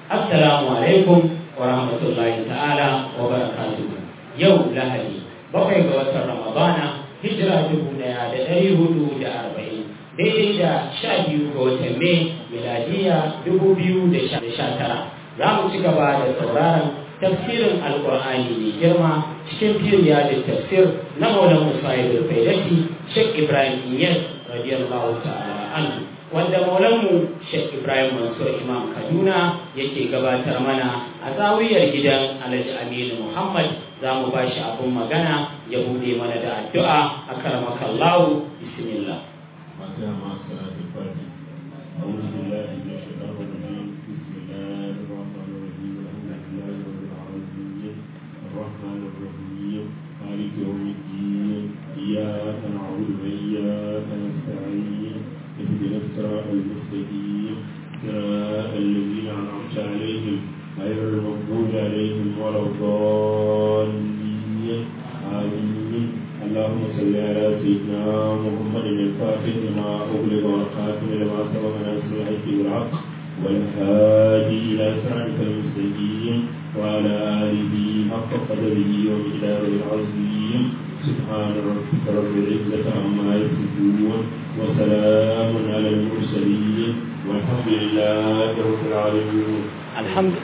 assalamu alaikum wa rahmatullahi ta'ala wa barakatuhu yau lahadi bakwai ga watan ramadana hijira dubu daya da ɗari hudu da arba'in daidai da sha biyu ga watan mai miladiya dubu biyu da sha tara za mu ci gaba da sauraron tafsirin alkur'ani mai girma cikin firiya da tafsir na maulan musa da faidati shek ibrahim iyas radiyallahu ta'ala anhu wanda maulanmu shek ibrahim mansur imam kaduna yake gabatar mana a zawiyar gidan alhaji aminu muhammad za mu ba shi abin magana ya bude mana da addu'a a karamakallahu bismillah أعوذ بالله من الشيطان الرجيم بسم الله الرحمن الرحيم الحمد لله رب العالمين الرحمن الرحيم مالك يوم الدين إياك نعبد وإياك نستعين اهدنا الصراط المستقيم صراط الذين أنعمت عليهم غير المغضوب عليهم ولا الضالين آمين اللهم صل على سيدنا محمد الفاتح لما أغلق والخاتم لما سبق ناصر الحق بالحق والهادي إلى صراطك المستقيم وعلى آله حق قدره ومقداره العظيم سبحان ربك رب العزة عما يصفون وسلام على المرسلين والحمد لله رب العالمين الحمد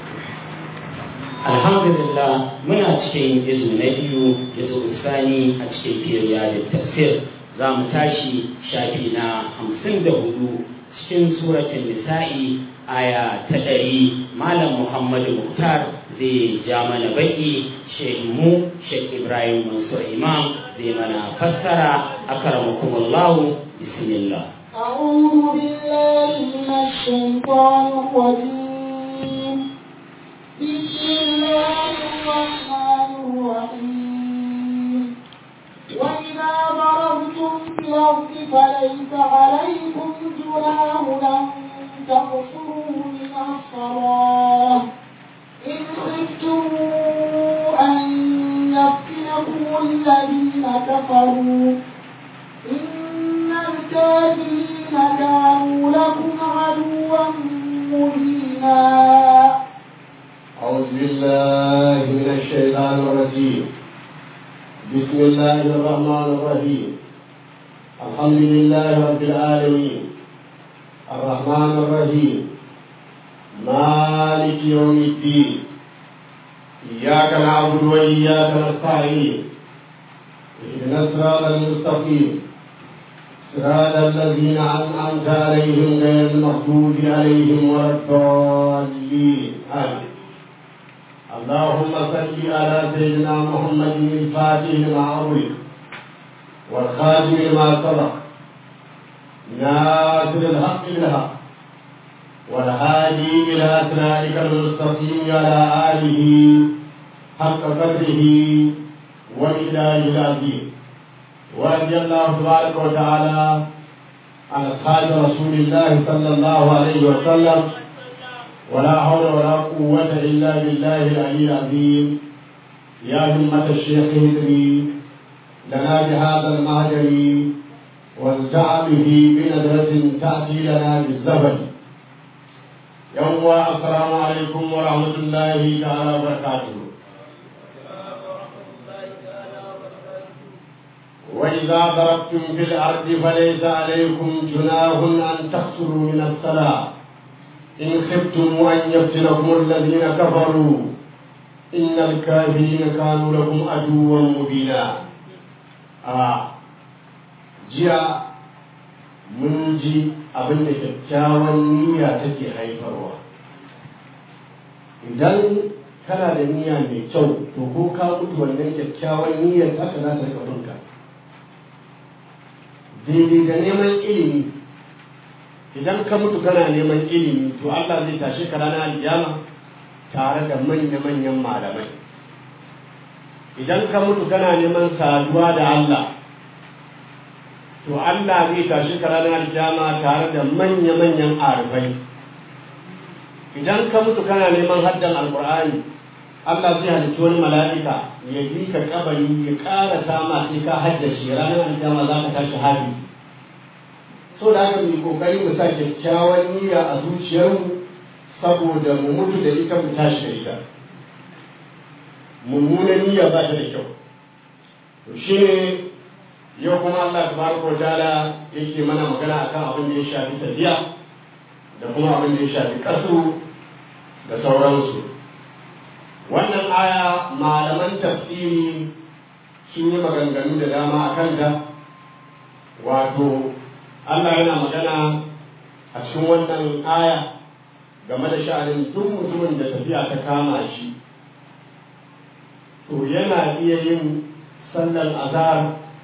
alhamdulillah muna cikin izu na biyu izu sani a cikin firiya da tafsir za mu tashi shafi na hamsin da hudu cikin suratun nisa'i aya ta ɗari malam muhammadu muktar zai ja mana baki mu shek ibrahim mansur imam zai mana fassara akramakumullahu bismillah أعوذ بالله من الشيطان الرجيم بسم الله الرحمن الرحيم وإذا ضربتم في الأرض فليس عليكم جناح أن تقصروا من الصلاة إن خفتم أن يفتنكم الذين كفروا إن الكافرين كانوا لكم عدوا مبينا أعوذ بالله من الشيطان الرجيم بسم الله الرحمن الرحيم الحمد لله رب العالمين الرحمن الرحيم مالك يوم الدين إياك نعبد وإياك نستعين اهدنا الصراط المستقيم صراط الذين أنعمت عليهم غير المغضوب عليهم ولا الضالين آمين اللهم صل على سيدنا محمد الفاتح لما أغلق والخاتم لما سبق ناصر الحق بالحق والهادي إلى صراطك المستقيم على آله حق قدره وإله العظيم ورضي الله تبارك وتعالى عن أصحاب رسول الله صلى الله عليه وسلم ولا حول ولا قوة إلا بالله العلي العظيم يا همة الشيخ هدري لنا بهذا المهجر وانزع به بنظرة تأتي لنا بالزبد يوم السلام عليكم ورحمة الله تعالى وبركاته وإذا ضربتم في الأرض فليس عليكم جناح أن تقصروا من الصلاة إن خفتم أن يفتنكم الذين كفروا إن الكافرين كانوا لكم عدوا مبينا آه. جاء mun ji abin da kyakkyawan niyya take haifarwa idan kana da niyya mai kyau to ko ka mutu wannan kyakkyawan niyyar haka za ta rika binka daidai da neman ilimi idan ka mutu kana neman ilimi to Allah zai tashe ka ranar alkiyama tare da manya-manyan malamai idan ka mutu kana neman saduwa da Allah to Allah zai tashi ka ranar alkiyama tare da manya-manyan arifai idan ka mutu kana neman haddan alkur'ani Allah zai halitta wani mala'ika ya bi ka kabari ya ƙara sama sai ka haddace ranar alkiyama za ka tashi hali so da haka mai kokari mu sa kyakkyawan niyya a zuciyarmu saboda mu mutu da ita mu tashi da ita mummunan niyya ba ta da kyau to shi ne yau kuma Allah tabaraka wa ta'ala yake mana magana akan abin da ya shafi tafiya da kuma abin da ya shafi kasu da sauransu wannan aya malaman tafsiri sun yi maganganu da dama a kanta wato Allah yana magana a cikin wannan aya game da sha'anin duk mutumin da tafiya ta kama shi to yana iya yin sallar azhar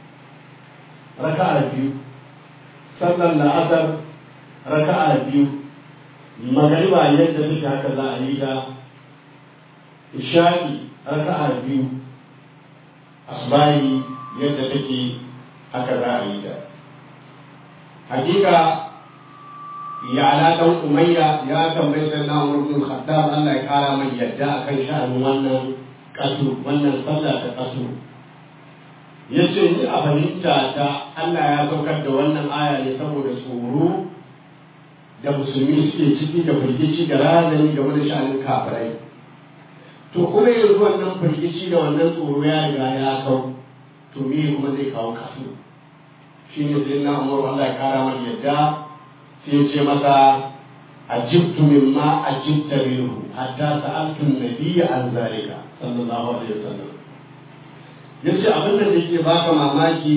raka'a biyu sallar la'asar raka'a biyu magariba yadda take haka za a yi da isha'i raka'a biyu asbahi yadda take haka za a yi da hakika ya ala dan umayya ya tambayi sai na umar bin khattab Allah ya kara mai yadda akan sha'anin wannan kasu wannan sallah ta kasu yace ni a fahimta ta Allah ya saukar da wannan aya ne saboda tsoro da musulmi suke ciki da firgici da razani game da sha'anin kafirai to kuma yanzu wannan firgici da wannan tsoro ya riga ya kau to me kuma zai kawo kasu shi ne sai na umar Allah ya kara mai yadda sai ya ce masa ajibtu mimma ajibta minhu hatta sa'altu an-nabiyya an zalika sallallahu alaihi wasallam yace abin da yake baka mamaki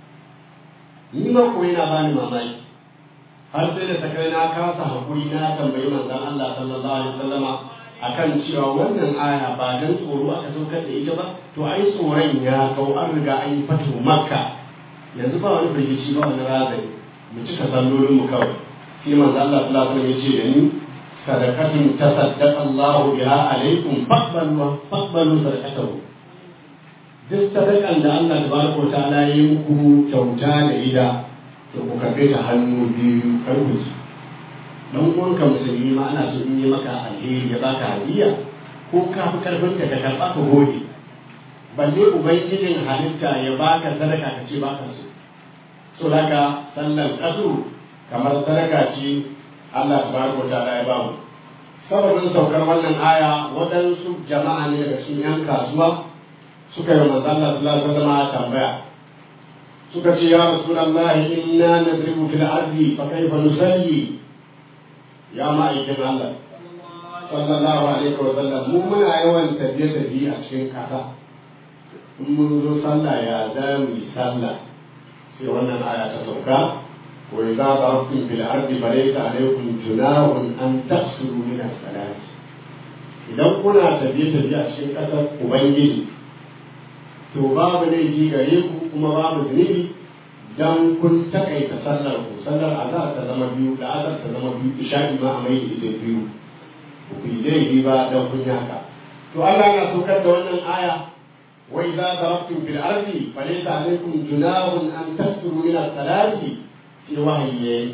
ni ma ko yana bani mamaki har sai da takai na kasa hakuri na tambayi manzon Allah sallallahu alaihi wasallama akan cewa wannan aya ba dan tsoro aka saukar da ita ba to ai tsoron ya kau an riga an yi fatu makka yanzu ba wani firgici ba wani razani mu cika sallolin mu kawai sai manzo Allah sallallahu alaihi wasallam ya ce da ni sadaqatun tasaddaqa Allah biha alaikum faqbalu faqbalu sadaqatahu duk sadakan da Allah tabaraka ta'ala ya yi muku kyauta da ida to ku karbe ta hannu biyu kar ku ci dan uwanka musulmi ma ana so in yi maka alheri ya baka hadiya ko ka fi karfin ka ka karba ka gode balle ubangijin halitta ya baka sadaka ka ce baka so so daga sallar kasu kamar sadaka ce Allah tabaraka ta'ala ya bamu sababin saukar wannan aya waɗansu jama'a ne daga cikin yan kasuwa suka yi manzo Allah sallallahu alaihi wasallam tambaya suka ce ya rasulullahi inna nadribu fil ardi fa kayfa nusalli ya ma'aikin Allah sallallahu alaihi wasallam mu muna yawan tafiye tafiye a cikin kasa in mun zo sallah ya za mu yi sallah sai wannan aya ta sauka wa idza darabtum fil ardi falaysa alaykum junahun an taqsuru min as-salati idan kuna tafiye tafiye a cikin kasar ubangiji to babu laifi gare ku kuma babu zunubi dan kun takaita sallar ku sallar azhar ta zama biyu da azhar ta zama biyu isha'i ma a mai ita biyu ku yi laifi ba dan kun yi haka to Allah na saukar da wannan aya وإذا ضربتم في الأرض فليس عليكم جناح أن تكثروا من الصلاة في وحي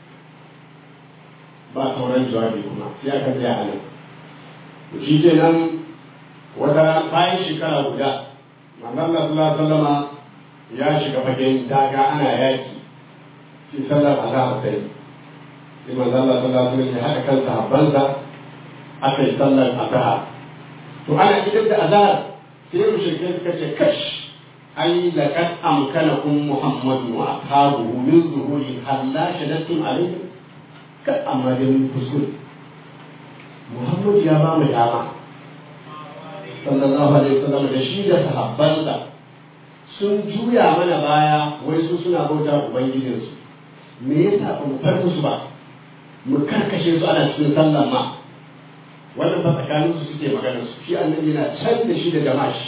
ba sauran jawabi kuma sai aka tsaya a nan to shi ke nan wata bayan shekara guda manzon Allah sallallahu alaihi wasallama ya shiga fagen daga ana yaki sai sallar azhar sai sai manzon Allah sallallahu alaihi wasallam ya haɗa kan sahabbansa aka yi sallar azhar to ana idan da azhar sai mushrikai suka ce kash ai laqad amkanakum muhammadun wa ashabuhu min zuhuri halla shadattum alayhim kan amma dai mun kuskure muhammad ya ba mu dama sallallahu alaihi wasallam da shi da sahabbansa sun juya mana baya wai su suna bauta ubangijinsu me yasa ba mu far musu ba mu karkashe su ana cikin sallan ma wannan ba tsakanin su suke magana su shi annabi yana can da shi da jama'a shi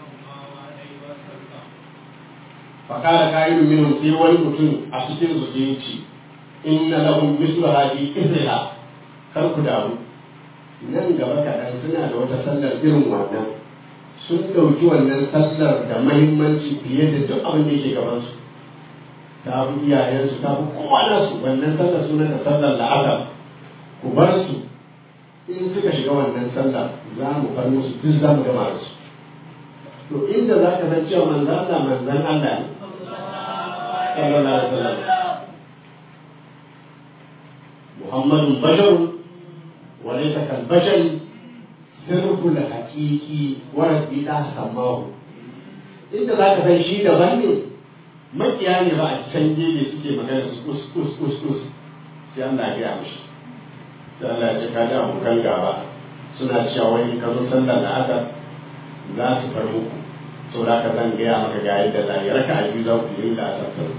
fakara kayan minhum sai wani mutum a cikin su sai ce inna lahum mislu hadi izra kar ku damu nan gaba kaɗan suna da wata sallar irin wannan sun ɗauki wannan sallar da mahimmanci fiye da duk abin da yake gaban su ta fi iyayensu ta fi kowa nasu wannan sallar sunan da sallar la'azar ku bar su in suka shiga wannan sallah za mu far musu duk za mu gama su to inda za ka san cewa manzan Allah manzan Allah ne sallallahu alaihi wasallam Muhammadun basharun وليس كالبشر سرب الحقيقي وربي لا سماه inda za ka san shi daban ne makiya ne ba a can gefe suke magana su kus kus kus kus sai Allah ya gaya mishi sai Allah ya ce ka ji abokan gaba suna cewa wani ka zo sallar da aka za su far muku to da ka zan gaya maka ga yadda za a yi raka a biyu za ku yi da asar to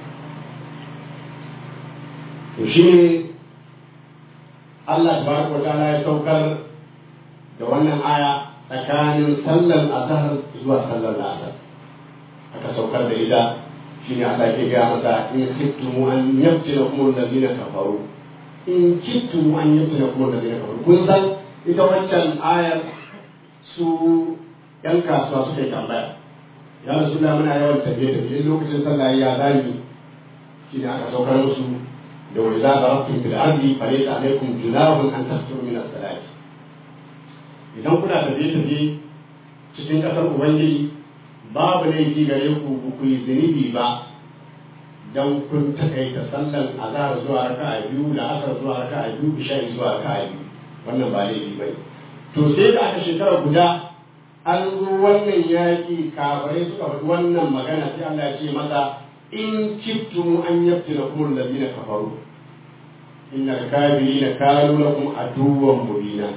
shi ne Allah tabaraka wa ta'ala ya saukar da wannan aya tsakanin sallar azhar zuwa sallar asar aka saukar da ita shine Allah ke gaya masa in kittum an yabtilakum alladhina kafaru in kittum an yabtilakum alladhina kafaru kun san ita wancan ayar su yan kasuwa suka yi tambaya ya rasu da muna yawan tafiye tafiye lokacin sallah ya zami shine aka saukar musu da wani za a zarafin fil ardi fa laysa alaykum junahun an tasuru min as-salati idan kuna tafiye tafiye cikin kasar ubangiji babu laifi gare ku ku yi zunubi ba dan kun takaita sallan azhar zuwa raka'a biyu da asar zuwa raka'a biyu isha'i zuwa raka'a biyu wannan ba laifi bane to sai da aka shekara guda an zo wannan yaƙi kafirai suka faɗi wannan magana sai Allah ya ce masa in kittum an yabtila kum alladhina kafaru innal kafirina kanu lakum aduwwan mubina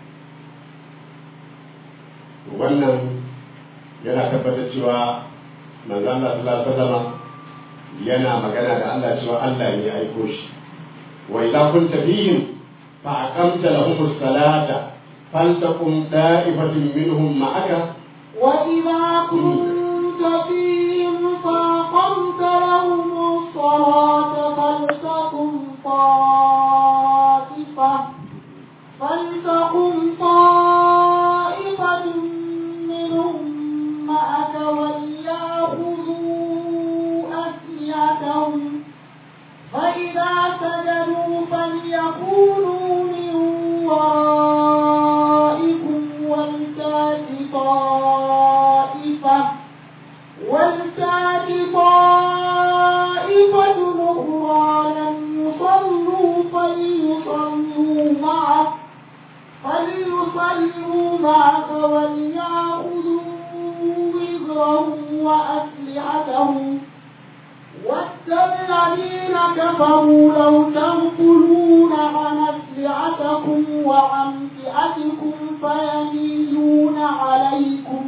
wannan yana tabbatar cewa manzo Allah sallallahu alaihi wasallam yana magana da Allah cewa Allah ne ya aiko shi wa idza kunta fihim fa aqamta lahum as-salata faltaqum da'ifatun minhum ma'aka وإذا كنت فيهم فأقمت لهم الصلاة فلتقم طائفة فلتقم طائفة منهم معك وليأخذوا أسلحتهم فإذا سجدوا فليكونوا من ورائكم ولتأت طائفة ولتأت طائفة أخرى لم يصلوا فليصلوا معك فليصلوا معك وليأخذوا وزرهم وأسلحتهم ود الذين كفروا لو تغفلون عن أسلحتكم وأمتعتكم فيميلون عليكم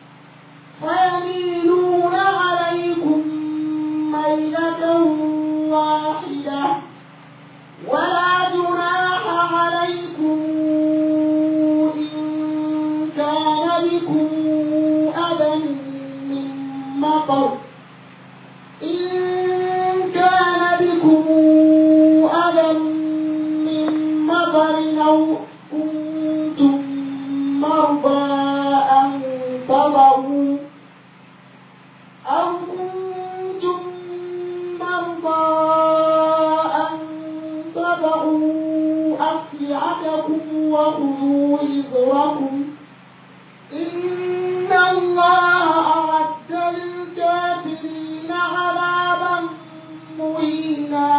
فيميلون عليكم ميلة واحدة ولا جناح عليكم إن كان بكم أذى من مطر إن كان بكم أذى من مطر أو كنتم مرضى أن تضعوا أو كنتم مرضى أن تضعوا أسلحتكم وخذوا حذركم إن الله أعد للكافرين عذابا مهينا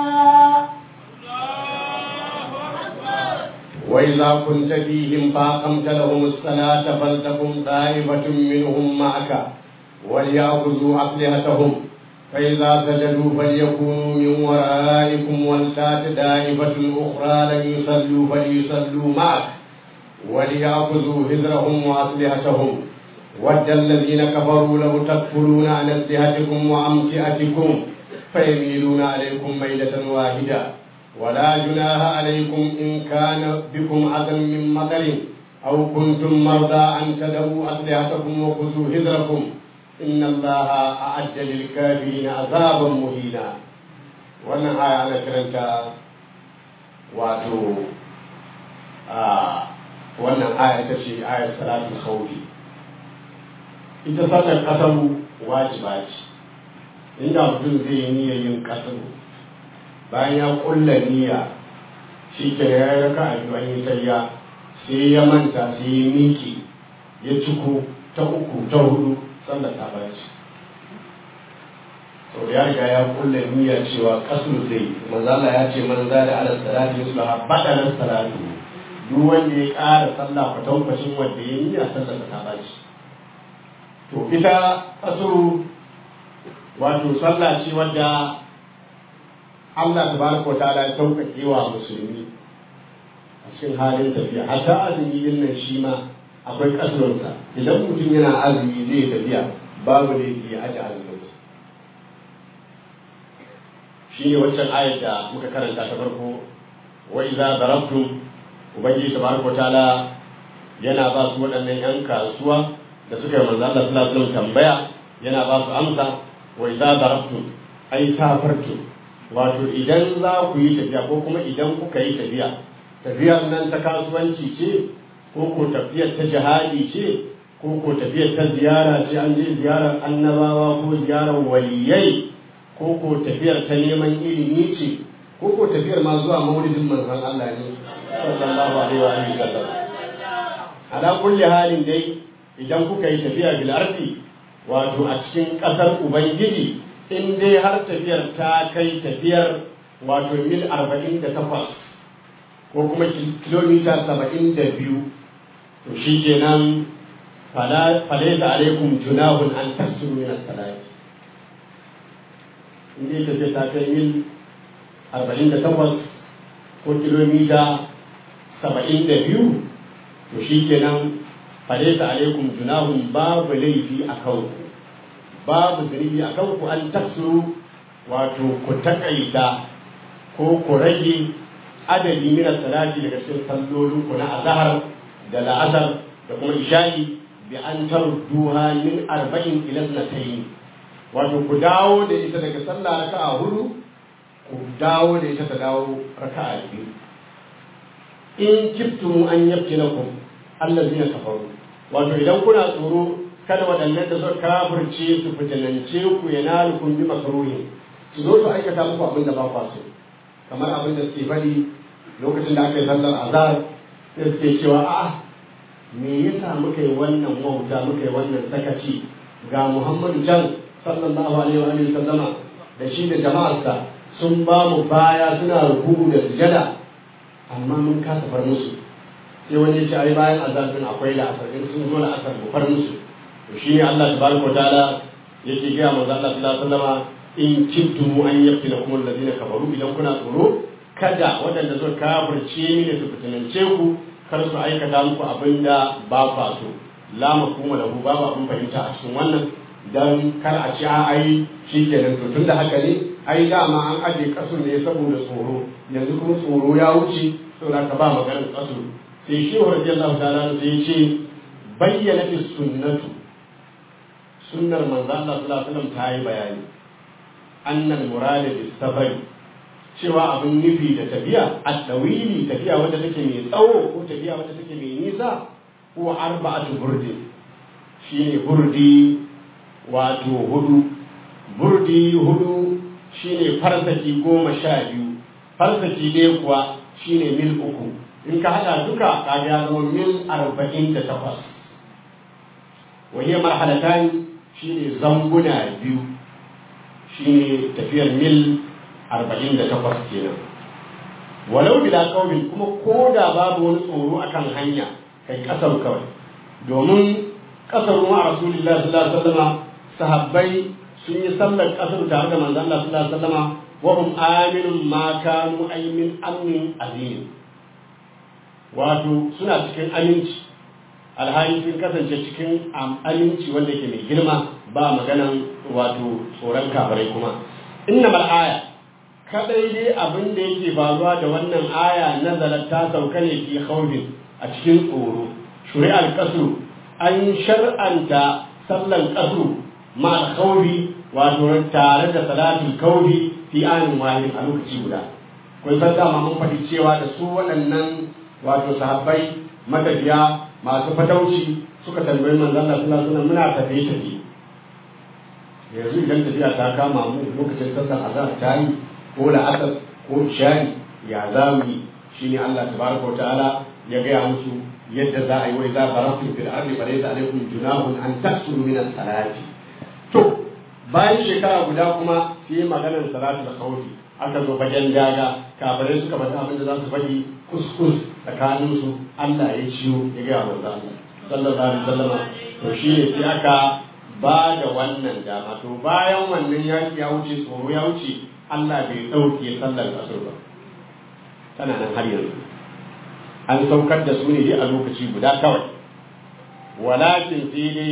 وإذا كنت فيهم فأقمت لهم الصلاة فلتقم طائفة منهم معك وليأخذوا أسلحتهم فإذا سجدوا فليكونوا من ورائكم ولتات دائفة أخرى لم يصلوا فليصلوا معك وليأخذوا هزرهم وأسلحتهم ود الذين كفروا لو تكفلون عن أسلحتكم وأمتعتكم فيميلون عليكم ميلة واحدة ولا جناح عليكم إن كان بكم أذى من مطر أو كنتم مرضى أن تدعوا أسلحتكم وخذوا هزركم إن الله أعد للكافرين عذابا مهينا wannan aya ana kiranta wato a wannan aya ita ce ayar salatul khawfi ita sallar kasaru wajiba ce inda mutum zai yi niyyar yin kasaru bayan ya kulla niyya shi ke ya yi raka a biyu an yi tayya sai ya manta sai ya miki ya ciko ta uku ta hudu sallar ta baci sau ya riga ya kulla niyya cewa kasur zai manzo Allah ya ce man zada ala salati yusbaha badalan salatu duk wanda ya ƙara sallah kwatankwacin wanda ya yi a sallar ta baci to ita kasuru wato sallah ce wadda Allah tabaraka wa ta'ala ya sauƙaƙe wa musulmi a cikin halin tafiya hatta azumi din nan shi ma akwai kasurarsa idan mutum yana azumi zai tafiya babu ne ya aje azumin shi ne waccan ayar da muka karanta ta farko wa idza darabtum ubangiji tabaraka ta'ala yana ba su waɗannan yan kasuwa da suka yi manzo Allah sallallahu alaihi wasallam tambaya yana ba su amsa wa idza darabtum ai safartum wato idan za ku yi tafiya ko kuma idan kuka yi tafiya tafiyar nan ta kasuwanci ce ko ko tafiyar ta jihadi ce ko ko tafiyar ta ziyara ce an je ziyarar annabawa ko ziyarar waliyai ko ko tafiyar ta neman ilimi ce ko ko tafiyar ma zuwa maulidin manzon Allah ne sallallahu alaihi wa alihi wasallam ala kulli halin dai idan kuka yi tafiya bil ardi wato a cikin kasar ubangiji in dai har tafiyar ta kai tafiyar wato mil 48 ko kuma kilomita 72 to shi kenan falaisa alaikum junahun an tasuru min as-salati in dai tafiya ta kai mil 48 ko kilomita 72 to shi kenan falaisa alaikum junahun babu laifi a kanku babu zunubi a kanku an tasuru wato ku takaita ko ku rage adadi min salati daga cikin sallolin ku na azhar da la'asar da kuma isha'i bi an tarduha min arba'in ila sanatayn wato ku dawo da ita daga sallah raka'a hudu ku dawo da ita ta dawo raka'a biyu in kiftum an yaftinakum allazina kafaru wato idan kuna tsoro kada waɗannan da suka kafirce su fitinance ku ya nalukum bi makruhi su zo su aikata muku abin da ba kwa so kamar abin da suke faɗi lokacin da aka yi sallar azhar sai suke cewa a me yasa muka yi wannan wauta muka yi wannan sakaci ga Muhammadu can sallallahu alaihi wa alihi sallama da shi da jama'arsa sun ba mu baya suna rukuku da sujada amma mun kasa far musu sai wani ya ce ai bayan azhar din akwai la'asar in sun zo la'asar mu far musu to shi ne Allah tabaraka ta'ala yake ga manzo Allah sallallahu alaihi wasallama in kuntum an yaftinakum alladhina kafaru idan kuna tsoro kada waɗanda suka kafirce ni da su fitinance ku kar su aikata muku abin da ba kwa so la mafhuma lahu babu abin fahimta a cikin wannan dan kar a ci a ai shikenan to tunda haka ne ai dama an aje kasu ne saboda tsoro yanzu kuma tsoro ya wuce saboda ka ba maganar kasu sai shi wa radiyallahu ta'ala sai ya ce bayyana fi sunnatu sunnar manzo Allah sallallahu alaihi wasallam ta yi bayani annal murada bis safari cewa abin nufi da tafiya a ɗawili tafiya wadda take mai tsawo ko tafiya wadda take mai nisa ko arba'atu burdi shine burdi wato hudu burdi hudu shine farsaki goma sha biyu farsaki ɗaya kuwa shine mil uku in ka haɗa duka ka ya zama mil arba'in da takwas wahiyar marhalatani shine zanguna biyu shine tafiyar mil arba'in da takwas kenan walau bila kaumin kuma ko da babu wani tsoro akan hanya kai kasar kawai domin kasar ruwa a rasulullah sallallahu alaihi wasallam sahabbai sun yi sallar kasar tare da manzon Allah sallallahu alaihi wasallam wa hum aminun ma kanu ay min amnin azim wato suna cikin aminci alhali sun kasance cikin aminci wanda ke mai girma ba maganan wato tsoron kabarai kuma inna mal aya kadai dai abin da yake faruwa da wannan aya nazalat ta sauka ne fi khawfin a cikin tsoro shuri'ar kasu an shar'anta sallan kasu ma khawfi wato tare da salatul kawfi fi anin wahid a lokaci guda kun san dama mun faɗi cewa da su waɗannan wato sahabbai matafiya masu fatauci suka tambayi manzon Allah sallallahu alaihi wasallam muna tafiye tafiye yanzu idan tafiya ta kama mu lokacin sallar azhar ta yi ko la'asar ko shari ya za mu yi shi ne Allah tabaraka wa ta'ala ya gaya musu yadda za a yi wai za a farafi fil ardi fa laysa alaykum junahun an taksuru min as-salati to bayan shekara guda kuma sai maganar salatu da khawfi aka zo fagen daga kafirai suka faɗi abin da za su faɗi kuskus tsakanin su Allah ya ciyo ya ga manzo Allah sallallahu alaihi wasallama to shi ne sai aka ba da wannan dama to bayan wannan yaki ya wuce tsoro ya wuce Allah bai dauke sallar kasar ba tana nan har yanzu an saukar da su ne dai a lokaci guda kawai walakin sai dai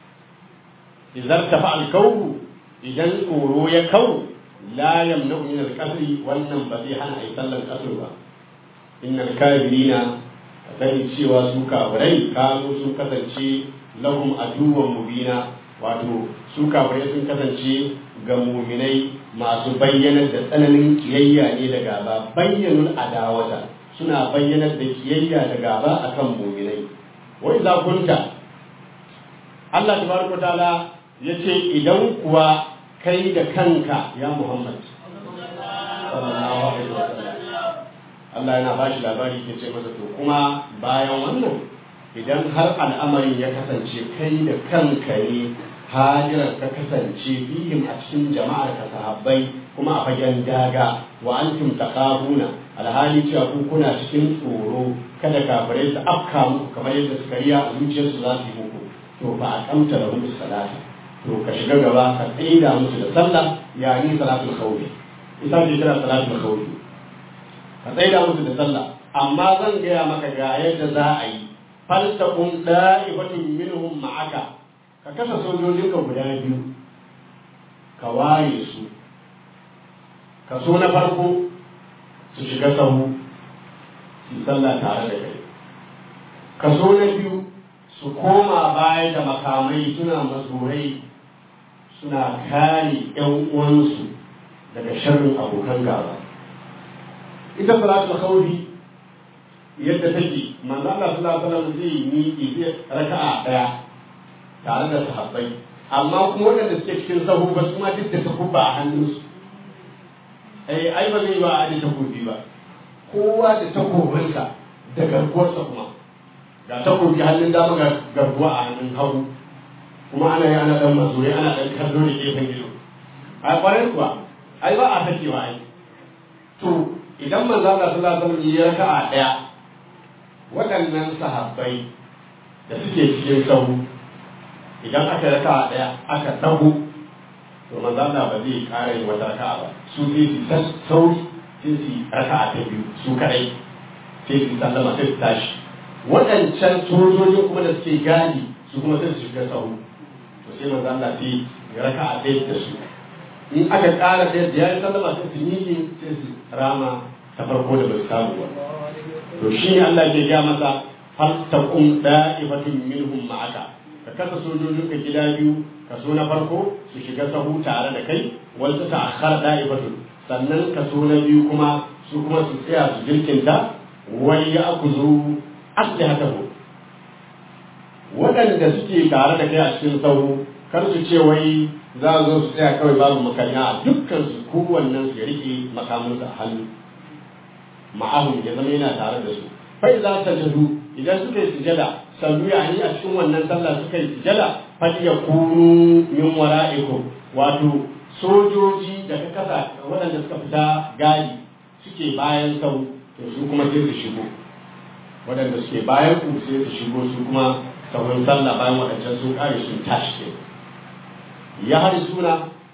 idan tafa alkawu idan tsoro ya kawo la yamna min alqasri wannan ba zai hana ai sallar kasar ba innal kafirina sani cewa su kafirai kanu sun kasance lahum aduwwan mubina wato su kafirai sun kasance ga muminai masu bayyanar da tsananin kiyayya ne da gaba bayyanul adawata suna bayyanar da kiyayya da gaba akan muminai wa idza kunta Allah tabaraka taala yace idan kuwa kai da kanka ya Muhammad sallallahu alaihi wasallam Allah yana bashi labari ke ce masa to kuma bayan wannan idan har al'amarin ya kasance kai da kanka ne hajirar ka kasance fihim a cikin jama'ar ka sahabbai kuma a fagen daga wa antum taqabuna alhali cewa ku kuna cikin tsoro kada kafirai su afka muku kamar yadda suka riya a zuciyarsu za su yi muku to ba a kamta da musu salata to ka shiga gaba ka tsaida musu da sallah ya ni salatul khawfi ita ce kira salatul khawfi ka tsaida musu da sallah amma zan gaya maka ga yadda za a yi faltaqum da'ibatun minhum ma'aka ka kasa sojojinka guda biyu ka waye su kaso na farko su shiga sahu su sallah tare da kai kaso na biyu su koma baya da makamai suna mazurai suna kare yan uwansu daga sharrin abokan gaba ita salatul khawfi yadda take manzo Allah sallallahu alaihi wasallam zai miƙe zai raka'a daya tare da sahabbai amma kuma waɗanda suke cikin sahu ba su ma duk da takubba a hannunsu ai ai ba zai ba a da takobi ba kowa da takobinsa da garkuwarsa kuma ga takobi hannun dama ga garkuwa a hannun hagu kuma ana yi ana dan mazuri ana dan kallo da gefen gido a kwarai kuwa ai ba a sakewa ai to idan manzo Allah sallallahu alaihi wasallam ya raka'a daya waɗannan sahabbai da suke cikin sahu idan aka raka daya aka dago to manzo Allah ba zai ƙara yin wata raka'a ba su sai su sauri sai su raka'a ta biyu su kadai sai su sallama sai su tashi waɗancan sojojin kuma da suke gadi su kuma sai su shiga sahu to sai manzo Allah sai ya raka'a ɗaya da su in aka ƙara ɗaya da ya yi sallama sai su miƙe sai su rama ta farko da bai samu ba to shi ne Allah ke gaya masa faltaqum da'ifatun minhum ma'aka ka kasa sojojin ka gida biyu kaso na farko su shiga sahu tare da kai wanda ta akhar da'ifatun sannan kaso na biyu kuma su kuma su tsaya su jirkinta wani ya akuzu aslihatahu waɗanda suke tare da kai a cikin sahu kar su ce wai za a zo su tsaya kawai babu makanya a dukkan su kowannen su ya rike makamansa a hannu ma'ahun ya zama yana tare da su fa idza sajadu idan suka yi sujada sallu yani a cikin wannan sallah suka yi sujada fa yakunu min wara'ikum wato sojoji da ka kasa waɗanda suka fita gadi suke bayan sau to su kuma sai su shigo waɗanda suke bayan ku sai su shigo su kuma sauran sallah bayan waɗancan sun kare sun tashi ke ya hari suna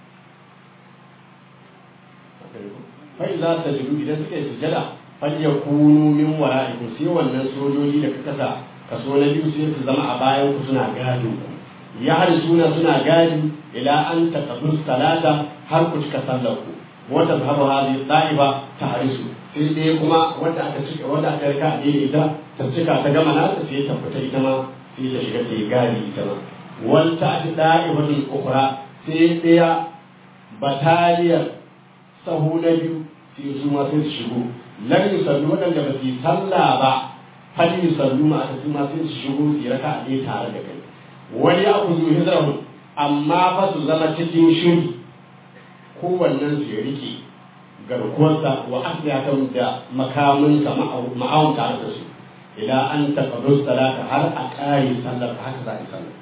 fa idza sajadu idan suka yi sujada falyakunu min wara'ikum sai wannan sojoji da ka kasa kaso na biyu sai su zama a bayan ku suna gado ku ya har suna suna gadi ila an taqabus salata har ku cika sallar ku wata zahabu hadhihi ta'iba ta harisu sai dai kuma wanda aka cika wanda aka rika a daidai ita ta cika ta gama nata sai ta fita ita ma sai ta shiga ta yi gadi ita ma wal ta'ti da'ibatul ukhra sai daya bataliyar sahu na biyu sai su ma sai su shigo lan yusallu waɗanda ba su yi sallah ba hal yusallu ma aka ma sai su shigo su raka a ɗaya tare da kai wani ya ku zuhi zarahu amma fa su zama cikin shiri kowannen su ya rike garkuwarsa wa asliyatan da makaminsa ma'awun tare da su ila an taƙarru salata har a ƙare sallar haka za a yi sallar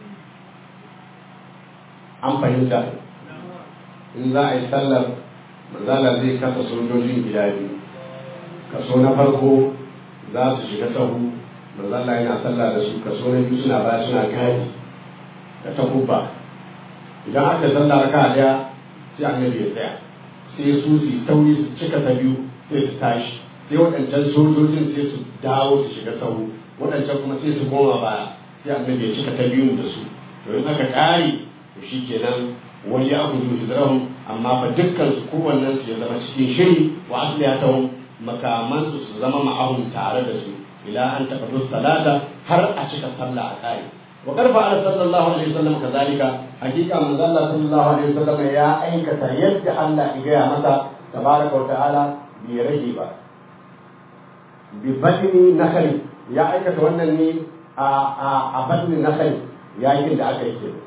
an fahimta in za a yi sallar manzala zai kasa sojojin gida biyu kaso na farko za su shiga sahu manzo Allah yana sallah da su kaso na biyu suna baya suna gadi da takubba idan aka sallah raka daya sai annabi ya tsaya sai su su tauri su cika ta biyu sai su tashi sai waɗancan sojojin sai su dawo su shiga sahu waɗancan kuma sai su koma baya sai annabi ya cika ta biyu da su to in aka ƙare to shi kenan wani ya gudu hijrahum amma fa dukkan su kowannen su ya zama cikin shiri wa asliyatahum makaman su su zama ma'ahum tare da su ila an taqaddu salata har a cika sallah a ƙare wa karfa ala sallallahu alaihi wasallam kazalika hakika manzo Allah sallallahu alaihi wasallam ya aikata yadda Allah ya gaya masa tabaraka wa ta'ala bai rage ba bi badni nakhli ya aikata wannan ne a a a badni nakhli yakin da aka yi kenan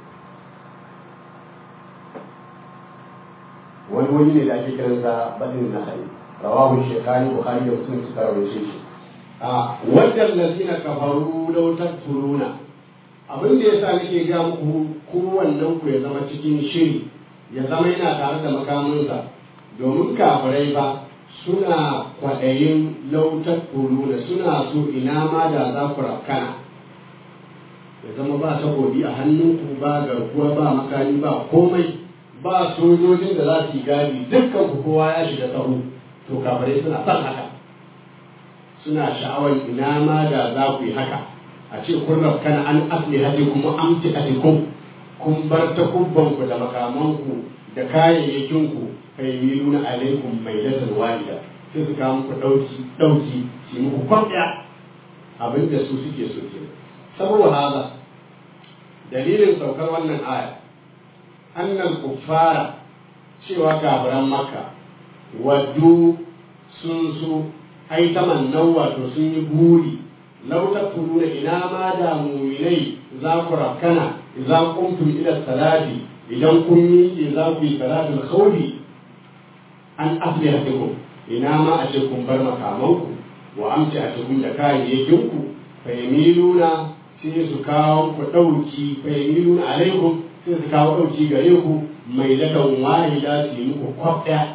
wani wani ne da ake kiransa badin nahari rawahu shekani bukhari da muslim suka rawaye shi a wajen lazina kafaru law takfuruna abin da yasa nake ga muku kowannen ku ya zama cikin shiri ya zama yana tare da makaminsa domin kafirai ba suna kwaɗayin law takfuruna suna so ina ma da za ku rafkana ya zama ba takobi a hannunku ba garkuwa ba makami ba komai ba sojojin da za su yi gadi dukkan ku kowa ya shiga sahu to kafirai suna son haka suna sha'awar ina ma da za ku yi haka a ce kun rafkana an asli hadi kuma amti atikum kun bar ta kubbanku da makamanku da kayayyakinku kai miluna alaikum mai lasar walida sai su kawo muku ɗauki ɗauki su yi muku kwamfiya abin da su suke so ke saboda haza dalilin saukar wannan aya annal kuffara cewa kafiran maka waddu sun so ai tamannau wato sun yi buri lau tafuruna ina ma da muminai za ku rakkana idan kuntum ila salati idan kun miƙe za ku yi salatul khawfi an aslihatikum ina ma a ce kun bar makamanku wa amci a cikin da kayayyakinku fa yamiluna sai su kawo ku ɗauki fa yamiluna alaikum sai su kawo ɗauki gare ku mai ladan wahida su yi muku kwaf ɗaya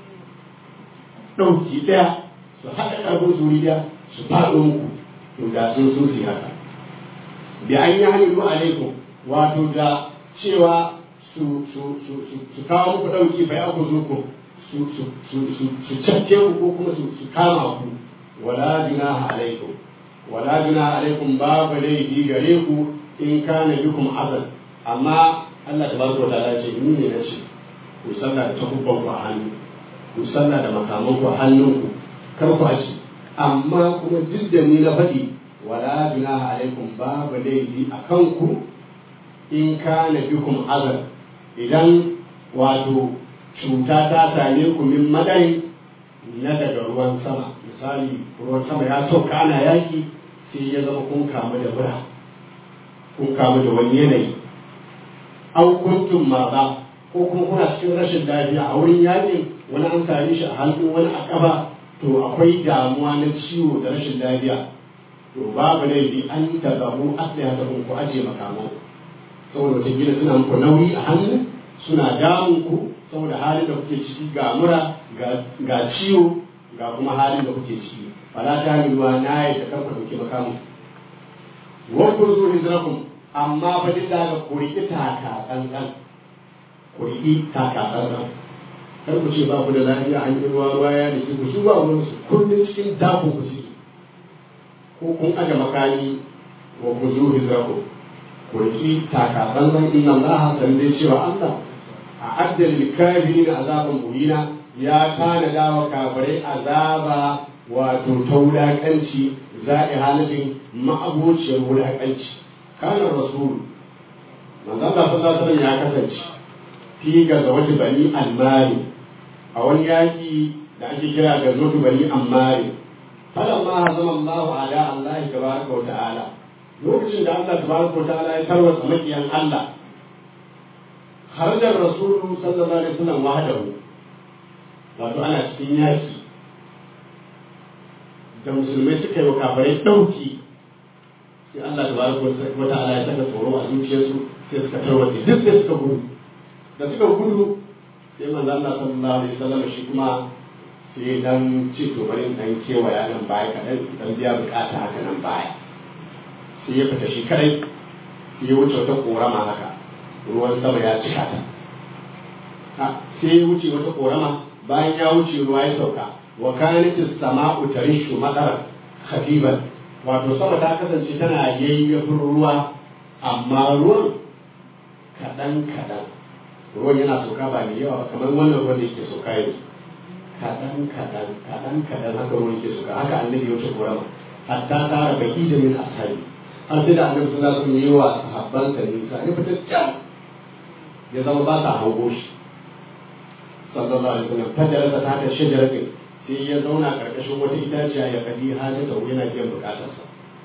ɗauki ɗaya su haɗa ƙarfin su ɗaya su faɗo muku to da sun so su haka bi an yi hamilu alaikum wato da cewa su su su su kawo muku ɗauki bai aku zo ku su su su su su cafke ku ko kuma su su kama ku wala junaha alaikum wala junaha alaikum babu laifi gare ku in kana bikum azal amma Allah tabaraka wa ta'ala ce ni ne nace ku sallah da takubban ku a hannu ku sallah da makaman ku a hannunku kar ku aci amma kuma duk da ni na faɗi wala junaha alaikum babu laifi a kanku in kana bikum azal idan wato cuta ta same ku min madai na daga ruwan sama misali ruwan sama ya sauka ana yaki sai ya zama kun kamu da mura kun kamu da wani yanayi an kuntum maza ko kuma kuna cikin rashin lafiya a wurin yakin wani an same shi a hannu wani a kafa to akwai damuwa na ciwo da rashin lafiya to babu laifi an tazabu asliha ta ku aje makaman saboda wata gida suna muku nauyi a hannu suna damun ku saboda halin da kuke ciki ga mura ga ciwo ga kuma halin da kuke ciki fala ta ruwa na yi da kanku dauke makamu wa ku zo hijrakum amma fa duk da ku riƙi taka tsantsan ku riƙi taka tsantsan kar ku ce ba ku da lafiya an yi ruwa ruwa ya da ku su ba wani su kullum cikin dako ku ci ko kun aje makani wa ku zo hijrakum ku riƙi taka tsantsan inna Allah san dai cewa Allah a addal kafirin azaban muhina ya tanada wa kafirai azaba wato ta wulaƙanci za'i halin ma'abociyar wulaƙanci kana rasul manzo Allah sallallahu alaihi ya kasance fi ga zawati bani almari a wani yaki da ake kira ga zawati bani ammari falamma hazama Allah ala Allah tabaraka wa ta'ala lokacin da Allah tabaraka wa ta'ala ya tarwata makiyan Allah kharaja rasulu sallallahu alaihi wasallam wahdahu wato ana cikin yaki da musulmai suka yi wa kafirai ɗauki sai Allah ta baraka wa ta'ala ya saka tsoro a zuciyarsu sai suka tarwace duk sai suka gudu da suka gudu sai manzo Allah sallallahu alaihi wasallam shi kuma sai sai dan ce to bari in dan kewaya nan baya kaɗan dan biya bukata haka nan baya sai ya fita shi kadai sai ya wuce wata korama haka ruwan sama ya cika ta sai ya wuce wata korama bayan ya wuce ruwa ya sauka wa kanatis sama'u tarishu madaran khafiban wato sama ta kasance tana yayyafin ruwa amma ruwan kaɗan kaɗan ruwan yana sauka ba mai yawa ba kamar wannan ruwan da yake sauka yanzu kaɗan kaɗan kaɗan kaɗan haka ruwan yake sauka haka annabi ya wuce korama hatta tara baki da min ashabi har sai da annabi sallallahu alaihi wasallam yi wa sahabbansa nisa ya fita can ya zama ba sa hango shi sallallahu alaihi wasallam fajarsa ta ta shajaratin sai ya zauna karkashin wata itaciya ya kadi hajjata yana biyan bukatarsa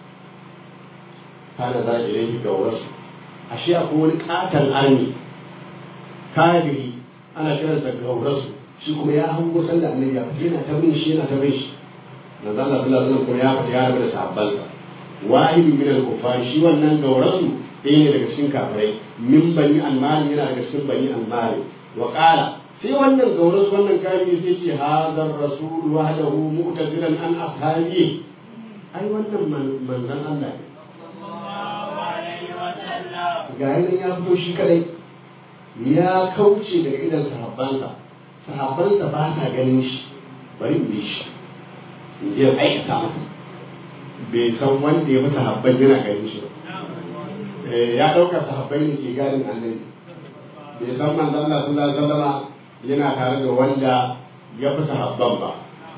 kana za a yi ga wasu ashe akwai wani katon arni kafiri ana kiransa gaurasu shi kuma ya hango sanda annabi ya fita yana ta bin shi yana ta bin shi manzo Allah sallallahu alaihi wasallam kuma ya fita ya rabu da sahabbansa wahidu min al-kufar shi wannan gaurasu ɗaya ne daga cikin kafirai min bani al-mali yana daga cikin bani al-mali wa qala sai wannan gaurasu wannan kafiri sai ce hadar rasul wahdahu mu'tazilan an ashabi ai wannan manzon Allah ne ga yanin ya fito shi kadai ya kauce daga idan sahabbansa sahabbansa ba sa ganin shi bari in bi shi in je aikata masa bai san wanda ya fi sahabban yana ganin shi ba ya ɗauka sahabbai ne ke gadin annabi bai san manzon Allah sallallahu alaihi wasallam yana tare da wanda ya fi sahabban ba